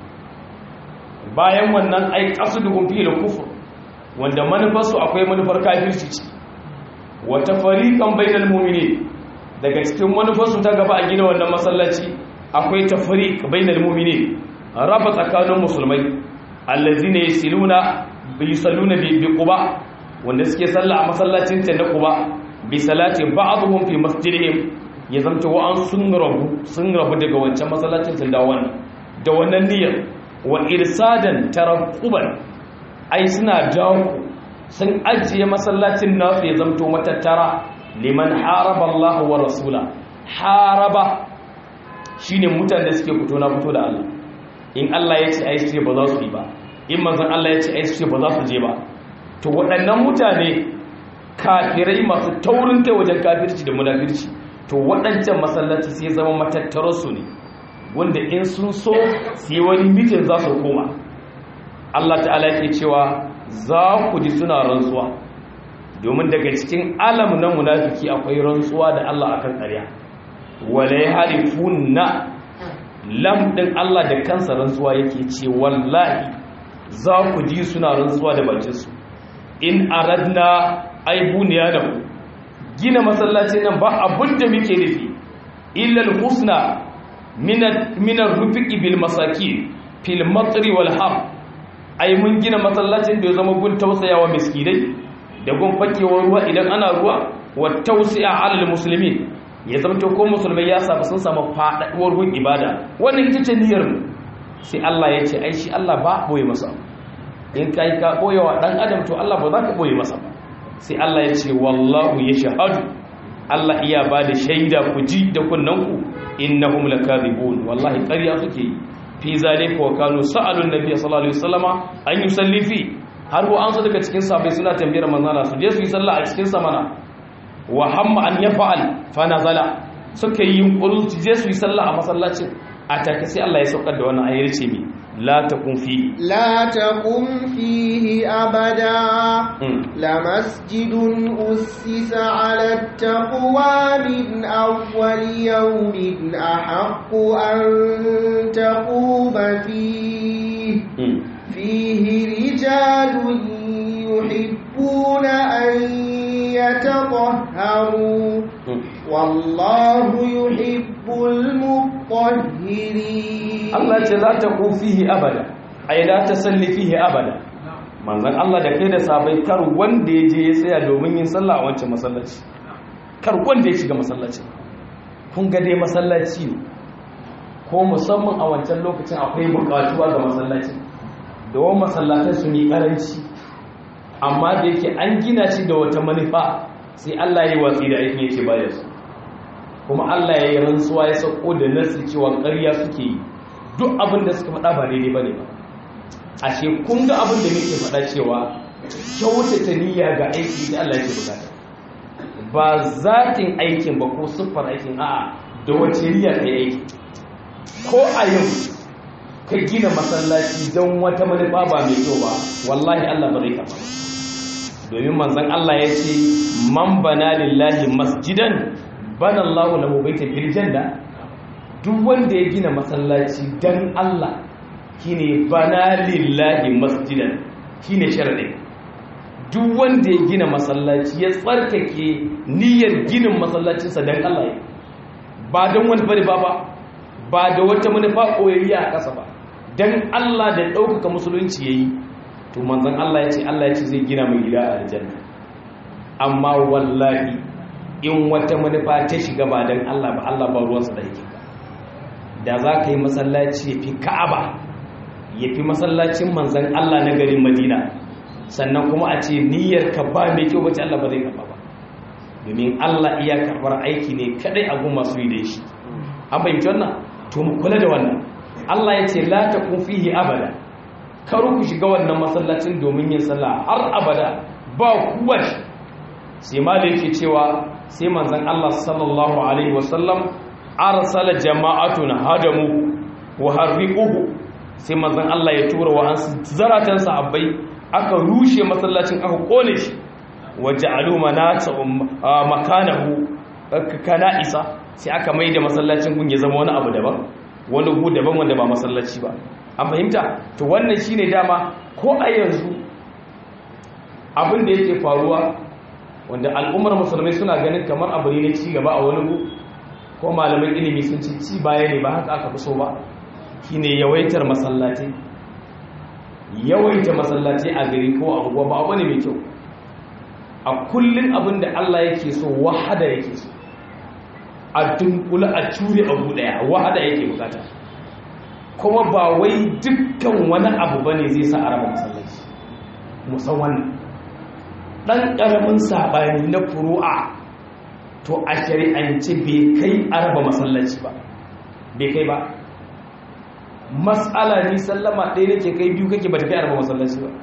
bayan wannan ai qasduhum fi al-kufr wanda manufarsu akwai manufar kafirci ce wata fariqan bainal mu'minin daga cikin manufarsu ta gaba a gina wannan masallaci akwai tafriq bainal mu'minin raba tsakanin musulmai allazina yasiluna bi yusalluna bi quba wanda suke sallah a masallacin ta na quba bi salati ba'dhum fi masjidihim ya zamta wa an sun rabu sun rabu daga wancan masallacin sun dawo wannan da wannan niyyar wa irsadan taraquban ai suna jawo sun ajiye masallacin nasu ya zamto matattara liman haraba Allah wa rasula haraba shine mutanen da suke fito na fito da Allah in Allah ya ce ai su ba za su yi ba in manzon Allah ya ce ai su ba za su je ba to waɗannan mutane kafirai masu taurin kai wajen kafirci da munafirci to waɗancan masallaci sai zama matattararsu ne wanda in sun so su yi wani mitin za su koma Allah ta'ala yake cewa za ku ji suna rantsuwa domin daga cikin alam na munafiki akwai rantsuwa da Allah akan ƙarya wala yahlifunna lam din Allah da kansa rantsuwa yake ce wallahi za ku ji suna rantsuwa da bakinsu in aradna aibuniya da ku gina masallacin nan ba abin da muke nufi illal husna minar rufiki bil masaki fil matsari wal har ai mun gina masallacin da ya zama gun tausayawa miskinai da gun fakewar ruwa idan ana ruwa wa tausaya alal musulmi ya zama to ko musulmai ya samu sun samu faɗaɗuwar gun ibada wannan ita ce niyyar mu sai Allah ya ce ai shi Allah ba boye masa in kai ka boyewa dan adam to Allah ba za ka boye masa ba sai Allah ya ce wallahu ya shahadu Allah iya ba da shaida ku ji da kunnanku innahum lakadibun wallahi ƙarya suke yi fi zalika wa kanu sa'alun nabiy sallallahu alaihi wasallama an yusalli fi har ko an so daga cikin sahabbai suna tambayar manzala su je su yi sallah a cikin samana wa hamma an yafa'al fa nazala suka yi yunkuru su je su yi sallah a masallacin a take sai Allah ya saukar da wannan ayar ce mi la takun fi لا تقم فيه أبدا لمسجد أسس على التقوى من أول يوم أحق أن تقوم فيه فيه رجال يحبون أن يتطهروا والله يحب المطهرين Allah ce za ta ku fihi abada ai la ta salli fihi abada manzon Allah da kai da sabai kar wanda ya je ya tsaya domin yin sallah a wancan masallaci kar wanda ya shiga masallaci kun ga dai masallaci ne ko musamman a wancan lokacin akwai bukatuwa ga masallaci da wani masallatan su ne karanci amma da yake an gina shi da wata manufa sai Allah ya yi watsi da aikin yake bayar su kuma Allah ya yi rantsuwa ya sauko da nasi cewa ƙarya suke yi duk abin da suka faɗa ba daidai ba ne ba ashe kun ga abin da muke faɗa cewa kyautata niyya ga aiki da Allah yake bukata ba zatin aikin ba ko siffar aikin a'a da wace niyya ka yi aiki ko a yau ka gina masallaci don wata manufa ba mai kyau ba wallahi Allah ba zai karɓa domin manzon Allah ya ce man bana lillahi masjidan bana Allahu lahu baitan fil janna duk wanda ya gina masallaci dan Allah shine bana lillahi masjidan shine sharadin duk wanda ya gina masallaci ya tsarkake niyyar ginin masallacinsa dan Allah ya ba don wani bari ba ba ba da wata manufa koyayya a ƙasa ba dan Allah da ɗaukaka musulunci yayi to manzon Allah ya ce Allah ya ce zai gina mai gida a aljanna amma wallahi in wata manufa ta shiga ba dan Allah ba Allah ba ruwansa da yake da za ka yi masallaci ya fi ka'aba ya fi masallacin manzan Allah na garin madina sannan kuma a ce niyyar ka ba mai kyau wacce Allah ba zai karɓa ba domin Allah iya karɓar aiki ne kadai a gun masu yi da shi an fahimci wannan to mu kula da wannan Allah ya ce la takun fihi abada kar ku shiga wannan masallacin domin yin sallah har abada ba kuwa sai ma da yake cewa sai manzan Allah sallallahu alaihi wasallam arsala jama'atun hadamu wa harriquhu sai manzon Allah ya tura wa zaratan sahabbai aka rushe masallacin aka kone shi waja'alu manata makanahu kana isa sai aka maida masallacin gun ya zama wani abu daban wani gu daban wanda ba masallaci ba an fahimta to wannan shine dama ko a yanzu abin da yake faruwa wanda al'ummar musulmai suna ganin kamar abu ne na ci gaba a wani gu ko malaman ilimi sun ci ci baya ne ba haka aka fi so ba shine yawaitar masallatai yawaita masallatai a gari ko a unguwa ba abu ne mai kyau a kullum abin da Allah yake so wahada yake so a dunkula a cure abu daya wahada yake bukata kuma ba wai dukkan wani abu bane zai sa a raba masallaci musamman dan karamin sabani na furu'a to a shari'ance bai kai a raba masallaci ba bai kai ba mas'ala ni sallama ɗaya nake kai biyu kake ba ta kai a raba masallaci ba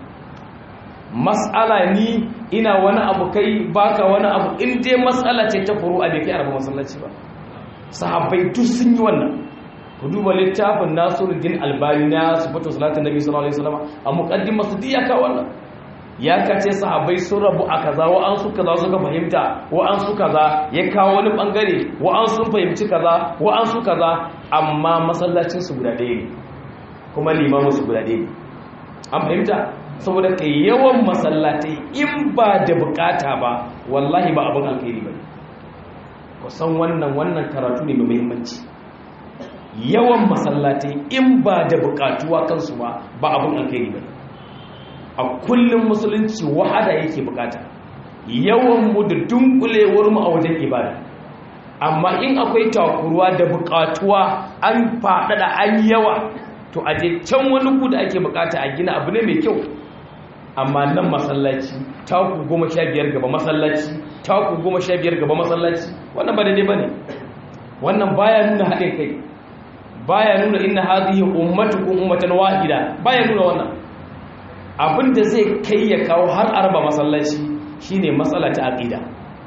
mas'ala ni ina wani abu kai baka wani abu in dai mas'ala ce ta furu'a bai kai a raba masallaci ba sahabbai duk sun yi wannan ku duba littafin nasiruddin albani na sifatu salatin nabi sallallahu alaihi wasallam a muqaddimar su diya ka wannan ya kace sahabbai sun rabu a kaza wa an su kaza suka fahimta wa an su kaza ya kawo wani bangare wa an sun fahimci kaza wa an su kaza amma masallacin su guda ɗaya ne kuma limamin su guda ɗaya ne an fahimta saboda kai yawan masallatai in ba da bukata ba wallahi ba abin alkhairi ba kusan wannan wannan karatu ne mai muhimmanci yawan masallatai in ba da bukatuwa kansu ba ba abin alkhairi ba a kullum musulunci wahada yake bukata yawan mu da dunkulewar mu a wajen ibada amma in akwai takuruwa da bukatuwa an faɗaɗa an yawa to a je can wani ku da ake bukata a gina abu ne mai kyau amma nan masallaci taku goma sha biyar gaba masallaci taku goma sha biyar gaba masallaci wannan ba daidai ba ne wannan baya nuna haɗin kai baya nuna inna hadhihi ummatukum ummatan wahida baya nuna wannan abinda zai kai ya kawo har arba masallaci shine matsala ta aqida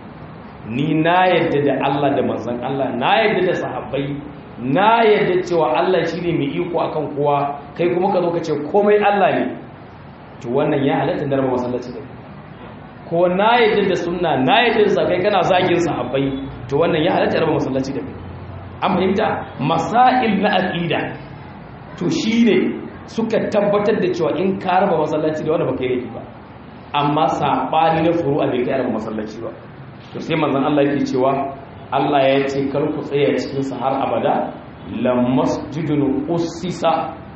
ni na yadda da Allah da manzon Allah na yadda da sahabbai na yadda cewa Allah shine mai iko akan kowa kai kuma ka zo ka ce komai Allah ne to wannan ya halatta da raba masallaci da ko na yadda da sunna na yadda da kai kana zagin sahabbai to wannan ya halatta raba masallaci da kai an fahimta masail na aqida to shine suka tabbatar da cewa in ka raba masallaci da wanda baka yi ba amma sabani na furu'a bai kai raba masallaci ba to sai manzon Allah yake cewa Allah ya ce kar ku tsaya cikin sa har abada la masjidun ussisa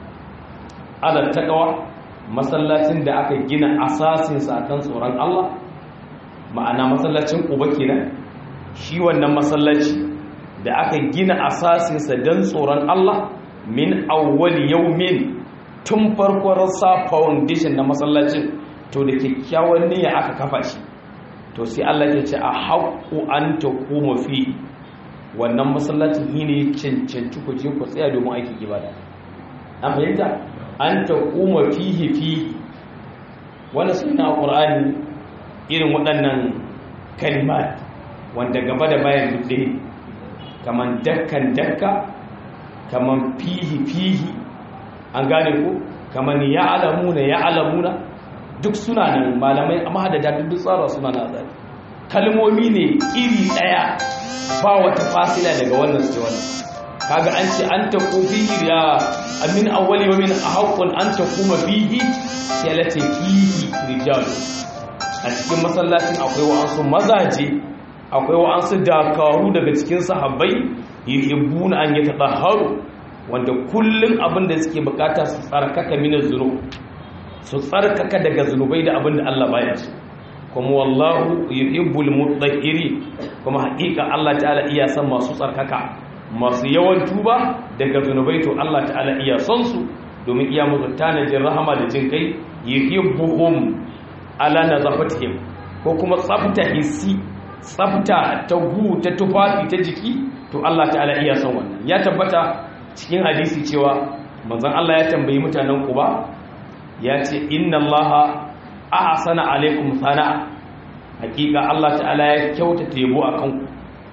ala taqwa masallacin da aka gina asasin sa kan tsoron Allah ma'ana masallacin Quba kenan shi wannan masallaci da aka gina asasinsa don tsoron Allah min awwal yaumin tun farkon sa foundation na masallacin to da kyakkyawan niyya aka kafa shi to sai Allah ya ce a haƙu an ta koma fi wannan masallacin yi ne cancanci ku je ku tsaya domin aikin ibada an fahimta an ta koma fihi fihi wani suna ƙur'ani irin waɗannan kalimat wanda gaba da bayan duk ɗaya kaman dakkan dakka kaman fihi fihi an gane ko kaman ya alamuna ya alamuna duk suna nan malamai amma da duk tsara suna na zai kalmomi ne iri daya ba wata fasila daga wannan su wannan kaga an ce an ta fihi ya amin awwali wa min ahqqun an kuma fihi sai lati fihi rijal a cikin masallacin akwai wa'ansu mazaje akwai wa'ansu dakaru daga cikin sahabbai yuhibbuna an yatahharu wanda kullun abin da suke bukata su tsarkaka minaz zunub su tsarkaka daga zunubai da abin da Allah baya so kuma wallahu yuhibbul mutahhiri kuma haƙiƙa Allah ta'ala iya san masu tsarkaka masu yawan tuba daga zunubai to Allah ta'ala iya son su domin iya musu tanajin rahama da jin kai yuhibbuhum ala nazafatihim ko kuma tsafta hissi tsafta ta gu ta tufafi ta jiki to Allah ta'ala iya son wannan ya tabbata cikin hadisi cewa manzon Allah ya tambayi mutanen Quba ya ce inna Allah ahsana alaikum sana hakika Allah ta'ala ya kyautata yabo akan ku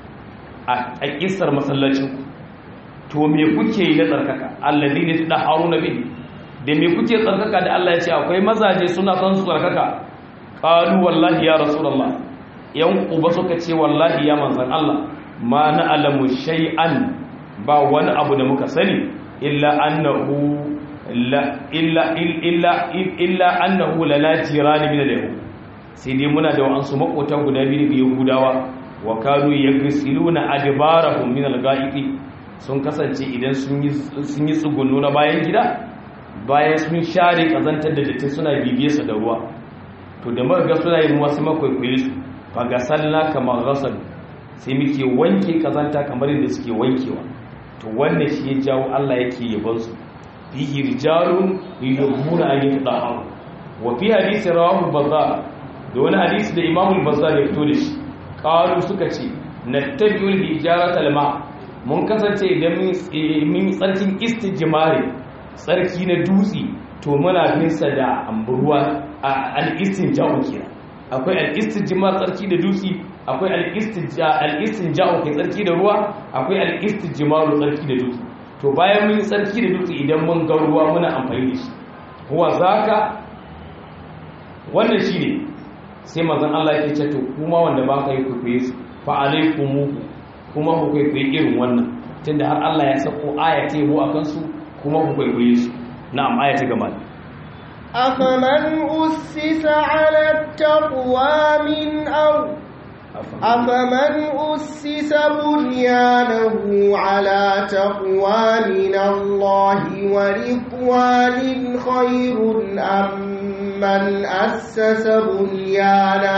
a kissar masallacin to me kuke yi na tsarkaka alladhina tadharuna bihi da me kuke tsarkaka da Allah ya ce akwai mazaje suna son su tsarkaka qalu wallahi ya rasulullah yan uba suka ce wallahi ya manzan Allah ma na alamu shay'an ba wani abu da muka sani illa annahu la illa illa illa annahu lana jirani min al-yahud sai dai muna da wasu makota guda biyu daga yahudawa wa kanu yaghsiluna adbarahum min al-ghaiti sun kasance idan sun yi sun yi tsugunno na bayan gida bayan sun share kazantar da datti suna bibiye su da ruwa to da muka ga suna yin wasu makwaikwaye su fa ga sallah kamar ghasal sai muke wanke kazanta kamar yadda suke wankewa to wannan shi ya jawo Allah yake yabon su fihi rijalun yuhibbuna an yatahharu wa fi hadisi rawahu bazar da wani hadisi da imamul bazar ya fito da shi qalu suka ce nattabi'ul hijarata alma mun kasance idan mun tsarkin istijmari tsarki na dutse to muna bin sa da amburwa al-istinja'u kenan akwai al-istijmar tsarki da dutse akwai al-istinja'u kai tsarki da ruwa akwai al-istijmaru tsarki da dutse to bayan mun tsarki da dutse idan mun ga ruwa muna amfani da shi huwa zaka wannan shine sai manzon Allah yake ce to kuma wanda ba ka yi kwaikwaye su fa alaikumu kuma ku kwaikwaye irin wannan tunda har Allah ya sako aya ta yabo akan su kuma ku kwaikwaye su na'am aya ta gaba أفمن أسس على التقوى من أو أفمن أسس بنيانه على تقوى من الله ورضوان خير أم من أسس بنيانه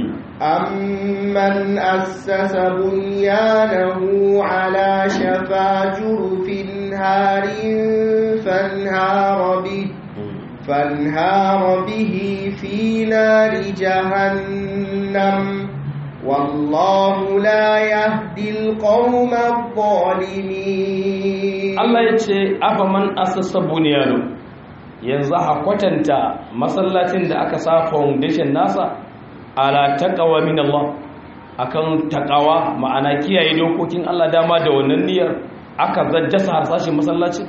أمن أسس بنيانه على شفا جرف هار فانهار به فانهار به في نار جهنم والله لا يهدي القوم الظالمين Allah ya ce afa man asassa buniyanu yanzu a kwatanta masallacin da aka sa foundation nasa ala taqwa min Allah akan taqwa ma'ana kiyaye dokokin Allah dama da wannan niyyar aka zajjasa harsashin masallacin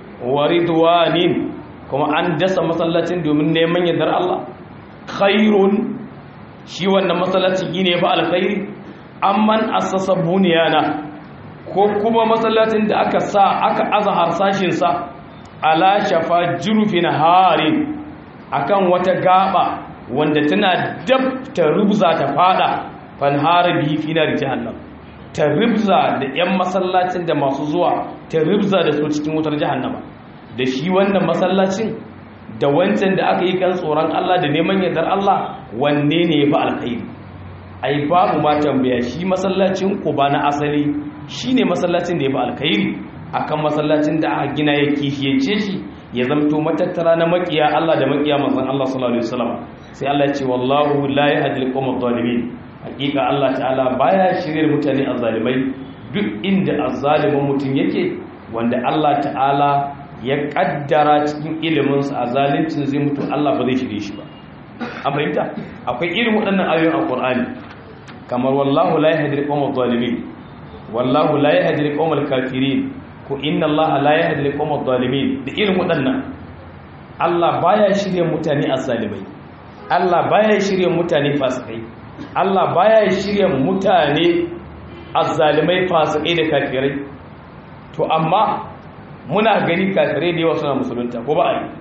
waridwanin kuma an dasa masallacin domin neman yardar Allah khairun shi wannan masallacin gine fa alkhairi amman assasa buniyana ko kuma masallacin da aka sa aka aza harsashin sa ala shafa jurufin harin akan wata gaba wanda tana dab ta rubza ta fada fanhara bihi fi nar jahannam ta rubza da yan masallacin da masu zuwa ta rubza da su cikin wutar jahannama da shi wannan masallacin da wancan da aka yi kan tsoron Allah da neman yardar Allah wanne ne ya fi alkhairi ai babu ma tambaya shi masallacin ba na asali shine masallacin da ya fi alkhairi akan masallacin da aka gina ya kishiyance shi ya zamto matattara na makiya Allah da makiya manzon Allah sallallahu alaihi wasallam sai Allah ya ce wallahu la yahdi al-qawm adh-dhalimin hakika Allah ta'ala baya shirye mutane azzalimai duk inda azzalimin mutum yake wanda Allah ta'ala ya kaddara cikin iliminsa a zalincin zai mutu Allah ba zai shirye shi ba an fahimta akwai irin waɗannan ayoyin alqur'ani kamar wallahu la yahdi al-qawm adh-dhalimin wallahu la yahdi al-qawm al-kafirin ko inna Allah la yahdi al-qawm adh-dhalimin da irin waɗannan Allah baya shirye mutane azzalimai Allah baya shirye mutane fasikai Allah baya shirye mutane azzalimai fasikai da kafirai to amma muna gani kafirai da yawa suna musulunta ko ba a yi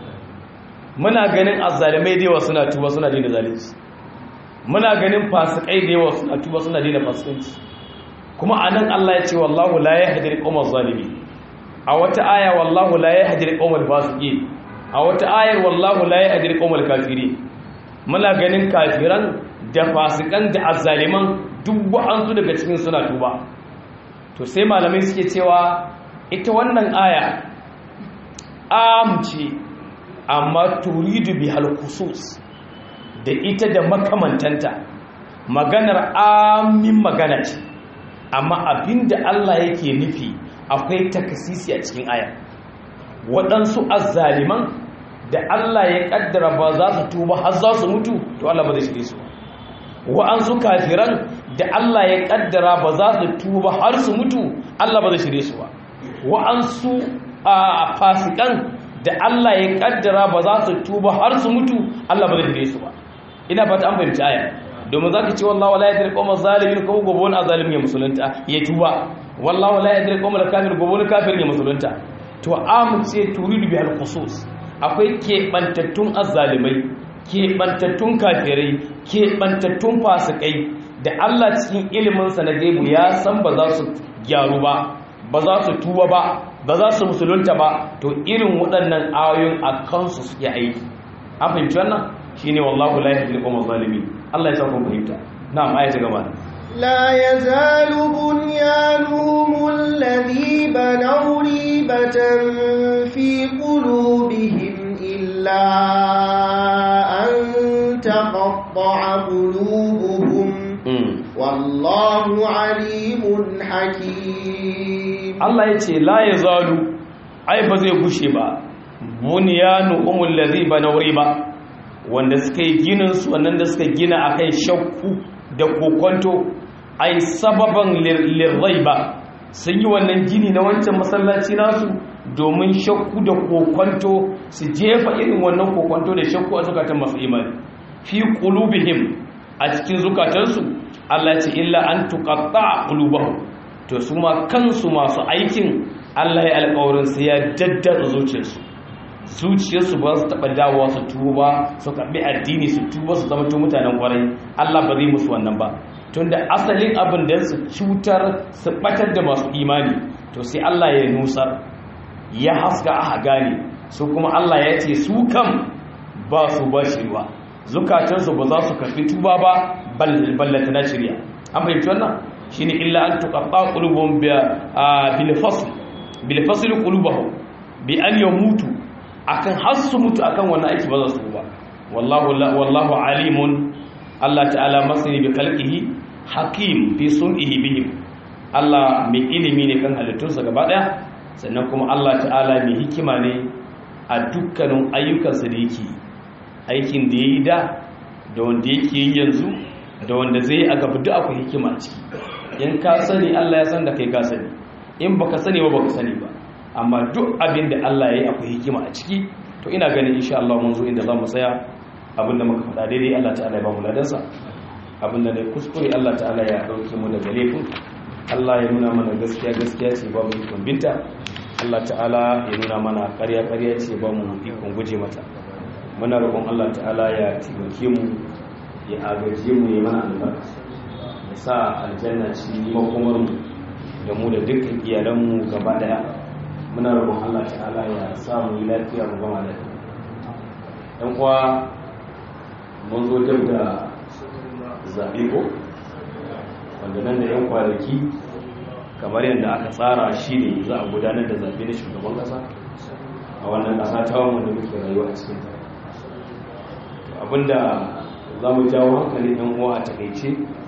muna ganin azzalimai da yawa suna tuba suna daina zalunci muna ganin fasikai da yawa suna tuba suna daina fasikanci kuma anan Allah ya ce wallahu la yahdi al-qawmal zalimin a wata aya wallahu la yahdi al-qawmal fasiqin a wata ayar wallahu la yahdi al-qawmal kafirin muna ganin kafiran da fasikan da azzaliman duk wa'ansu daga cikin suna tuba to sai malamai suke cewa ita wannan aya amci amma turidu bi halkusus da ita da makamantanta maganar amin magana ce amma abinda Allah yake nufi akwai takasisi a cikin aya waɗansu azzaliman da Allah ya ƙaddara ba za su tuba har za su mutu to Allah ba zai shirye su wa'ansu kafiran da Allah ya ƙaddara ba za su tuba har su mutu Allah ba zai shirye su ba wa'ansu a fasikan da Allah ya kaddara ba za su tuba har su mutu Allah ba zai dire su ba ina fata an fahimci aya domin zaka ce wallahi la yadri qawma zalimin ko gobe wani azalimin ya musulunta ya tuba wallahi la yadri qawma kafir gobe wani kafir ya musulunta to am ce turidu bi al-khusus akwai keɓantattun azzalimai keɓantattun kafirai keɓantattun fasikai da Allah cikin iliminsa na gaibu ya san ba za su gyaru ba ba za su tuba ba ba za su musulunta ba to irin waɗannan ayoyin a kansu suke aiki an fahimci wannan shine wallahu la yahdi al-qawma zalimin Allah ya sa ku fahimta na'am aya ta gaba لا يزال بنيانهم الذي بنوا ريبة في قلوبهم إلا أن تقطع قلوبهم والله عليم حكيم Allah ya ce la ya zalu ai ba zai gushe ba buniyanu umul ladhi banaw riba wanda suka yi ginin su wannan da suka gina akai shakku da kokonto ai sababan lirraiba sun yi wannan gini na wancan masallaci nasu domin shakku da kokonto su jefa irin wannan kokonto da shakku a zukatan masu imani fi qulubihim a cikin zukatansu Allah ce illa an tuqatta qulubahum to su ma kansu masu aikin Allah ya alƙawarin su ya daddada zuciyarsu zuciyarsu ba su taɓa dawowa su tuba su karɓi addini su tuba su zama mutanen ƙwarai Allah ba zai musu wannan ba tunda asalin abin da su cutar su ɓatar da masu imani to sai Allah ya nusar ya haska a gane su kuma Allah ya ce su kam ba su ba shirwa zukatansu ba za su karɓi tuba ba ballata na shirya an fahimci wannan shine illa an tuqatta qulubuhum bil fasl bil fasl qulubuhum bi an yamutu akan har su mutu akan wannan aiki ba za su ba wallahu wallahu alimun Allah ta'ala masani bi khalqihi hakim fi sun'ihi bihim Allah mai ilimi ne kan halittunsa gaba daya sannan kuma Allah ta'ala mai hikima ne a dukkanin ayyukansa da yake aikin da yayi da da wanda yake yi yanzu da wanda zai a gaba duk akwai hikima a ciki in ka sani Allah ya san da kai ka sani in baka sani ba baka sani ba amma duk abin da Allah ya yi akwai hikima a ciki to ina ganin insha Allah mun zo inda za mu tsaya abin da muka faɗa daidai Allah ta'ala ya ba mu ladansa abin da ne kuskure Allah ta'ala ya ɗauke mu daga laifin Allah ya nuna mana gaskiya gaskiya ce ba mu ikon binta Allah ta'ala ya nuna mana ƙarya ƙarya ce ba mu ikon guje mata muna roƙon Allah ta'ala ya taimake mu ya agaje mu ya mana albarka ya sa aljanna ci makomar mu da mu da dukkan iyalanmu gaba daya muna roƙon Allah ta'ala ya sa mu yi lafiya mu gama lafiya dan kuwa mun zo dab da zaɓe ko wanda nan da yan kwanaki kamar yadda aka tsara shi ne za a gudanar da zaɓe na shugaban ƙasa a wannan ƙasa ta wanda muke rayuwa a cikin ta abinda za mu jawo hankalin yan uwa a takaice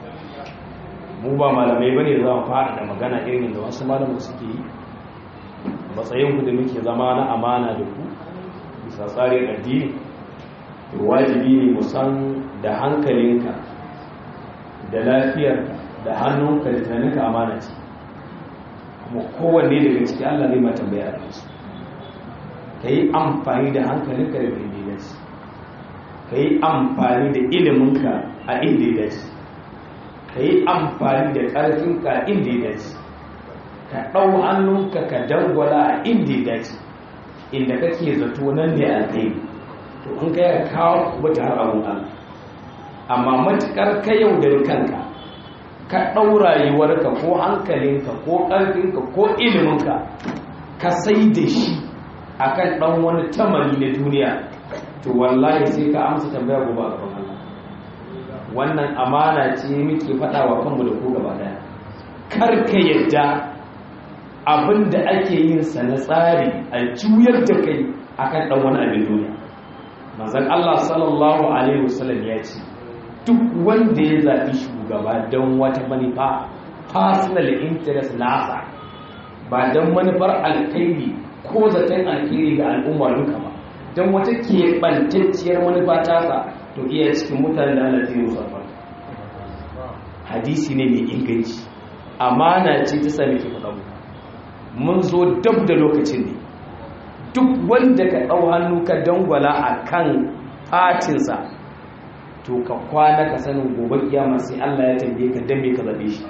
mu ba malamai bane za mu fara da magana irin da wasu malamu suke yi matsayin ku da muke zama na amana da ku bisa tsarin addini to wajibi ne mu san da hankalinka da lafiyar da hannunka da tunaninka amana ce kuma kowanne daga ciki Allah zai ma tambaya a kansu ka yi amfani da hankalinka da daidaici ka yi amfani da iliminka a inda ya dace ka yi amfani da ƙarfinka a inda ya dace ka ɗau hannunka ka dangwala a inda ya dace inda kake zato nan ne a kai to in ka yi kawo wata har abun Allah amma matuƙar ka yaudari kanka ka ɗau rayuwarka ko hankalinka ko ƙarfinka ko iliminka ka sai da shi akan ɗan wani tamari na duniya to wallahi sai ka amsa tambaya gobe a gaban Allah wannan amana ce muke faɗa wa kanmu da ku gaba daya kar ka yadda abinda ake yin sa na tsari a juyar da kai akan dan wani abin duniya manzon Allah sallallahu alaihi wasallam ya ce duk wanda ya zabi shugaba don wata manufa personal interest nasa ba don manufar alkhairi ko zaton alkhairi ga al'umma duka ba don wata keɓantacciyar manufa tasa to iya cikin mutane da Allah zai musu albarka hadisi ne mai inganci amana ce ta sami ke faɗa mun zo dab da lokacin ne duk wanda ka ɗau hannu ka dangwala a kan fatinsa to ka kwana ka sanin gobe kiyama sai Allah ya tambaye ka dan me ka zabe shi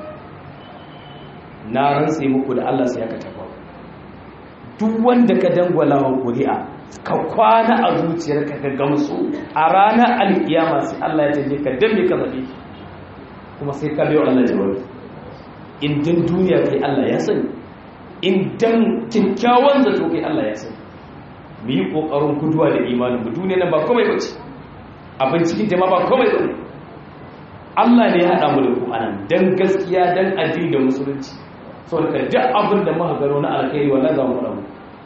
na rantse muku da Allah sai aka tafa duk wanda ka dangwala wa ƙuri'a ka kwana a zuciyarka ka gamsu a ranar alkiyama sai Allah ya tambaye ka dan me ka zabe shi kuma sai ka biyo Allah jawabi in dan duniya kai Allah ya sani in dan kyakkyawan zato kai Allah ya sani mu yi kokarin guduwa da imanin mu duniya nan ba komai bace abin cikin jama'a ba komai bane Allah ne ya hada mu da ku anan dan gaskiya dan addini da musulunci saboda duk abin da muka gano na alkhairi wallahi za mu rabu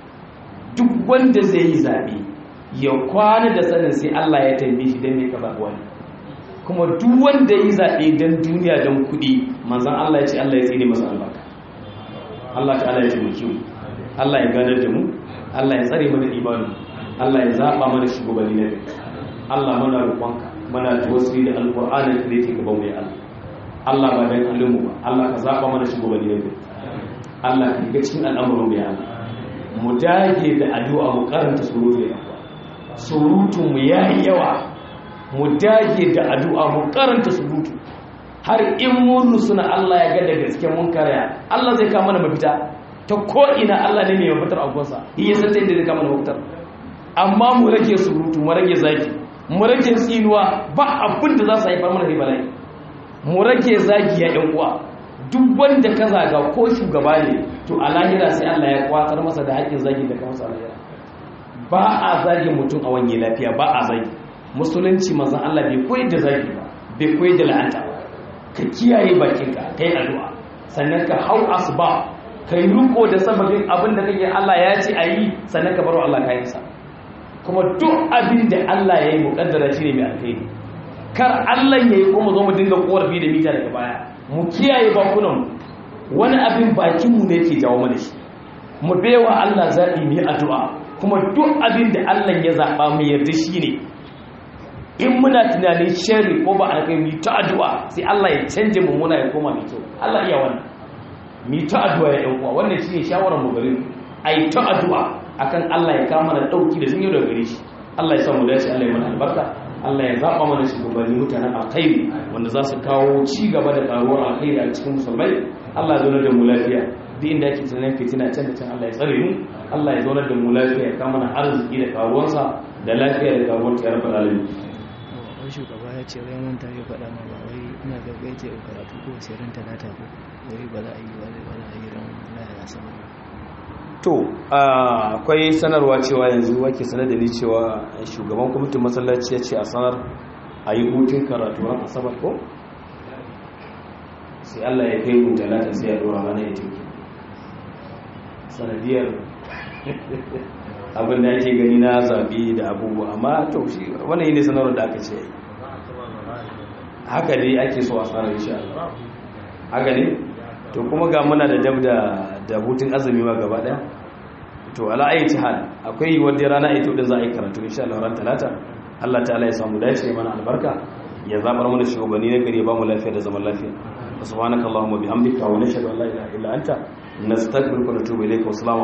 duk wanda zai yi zabe ya kwana da sanin sai Allah ya tambaye shi dan me ka zaɓi wani kuma duk wanda yi zaɓe don duniya don kuɗi manzan Allah ya ce Allah ya tsine masa albarka Allah ta Allah ya taimake mu Allah ya ganar da mu Allah ya tsare mana imanu Allah ya zaɓa mana shugabanni na gari Allah mana roƙonka mana tawassuli da alƙur'anin da yake gaban mu ya Allah Allah ba dan halin mu ba Allah ka zaɓa mana shugabanni na gari Allah ka shiga cikin al'amuran mu ya Allah mu dage da addu'a mu karanta surutu ya surutun mu yayi yawa mu dage da addu'a mu karanta surutu har in mun suna Allah ya ga da gaske mun karya Allah zai kama mana mafita ta ko ina Allah ne mai mafitar abuwansa yi ya san inda zai kama mana mafitar amma mu rage surutu mu rage zaki mu rage tsinuwa ba abin da za su haifar mana bala'i mu rage zaki ya yan uwa duk wanda ka zaga ko shugaba ne to a lahira sai Allah ya kwatar masa da haƙƙin zagi da kamar sa lahira ba a zagi mutum a wanye lafiya ba a zagi musulunci manzan Allah bai koyar da zagi ba bai koyar da la'anta ba ka kiyaye bakinka ka yi addu'a sannan ka hau asuba ka yi riko da sababin abin da kake Allah ya ce a yi sannan ka baro Allah kayansa kuma duk abin da Allah ya yi muƙaddara shi ne mai alkhairi kar Allah ya yi kuma zo mu dinga korafi da mita daga baya mu kiyaye bakunan wani abin bakinmu ne ke jawo mana shi mu bewa Allah zaɓi mu yi addu'a kuma duk abin da Allah ya zaɓa mu yarda shi ne in muna tunanin shari ko ba alkai mu ta addu'a sai Allah ya canje mummuna ya koma mai kyau Allah iya wannan mu ta addu'a ya ɗan uwa wannan shine shawarar mu gare ai ta addu'a akan Allah ya kama mana dauki da sun yi daga gare shi Allah ya sa mu dace Allah ya mana albarka Allah ya zaba mana shugabanni mutanen alkhairi wanda za su kawo ci gaba da karuwar alkhairi a cikin musulmai Allah ya zauna da mu lafiya duk inda yake tunanin fitina can da can Allah ya tsare mu Allah ya zauna da mu lafiya ya kama mana arziki da karuwarsa da lafiya da karuwar ta rabbal alamin wani shugaba ya ce wai manta ya faɗa ma ba wai ina ga gai ce karatu ko sai ran talata ko wai ba za a yi ba ba za a yi ran lahira sama to akwai sanarwa cewa yanzu wake sanar da ni cewa shugaban kwamitin masallaci ya ce a sanar a yi hutun karatu ran asabar ko sai Allah ya kai mu talata sai ya dora mana ya tinki sanadiyar abin da ake gani na zaɓe da abubuwa amma to shi wannan yi ne sanarwar da aka ce haka ne ake so a tsara insha Allah haka ne to kuma ga muna da dab da da hutun azumi ma gaba daya to ala ayi hal akwai wanda rana ita da za a yi karatu insha Allah ran talata Allah ta'ala ya samu dace mana albarka ya zabar mana shugabanni na gari ya ba mu lafiya da zaman lafiya subhanakallahumma bihamdika wa nashhadu an la ilaha illa anta nastaghfiruka wa natubu ilayka wa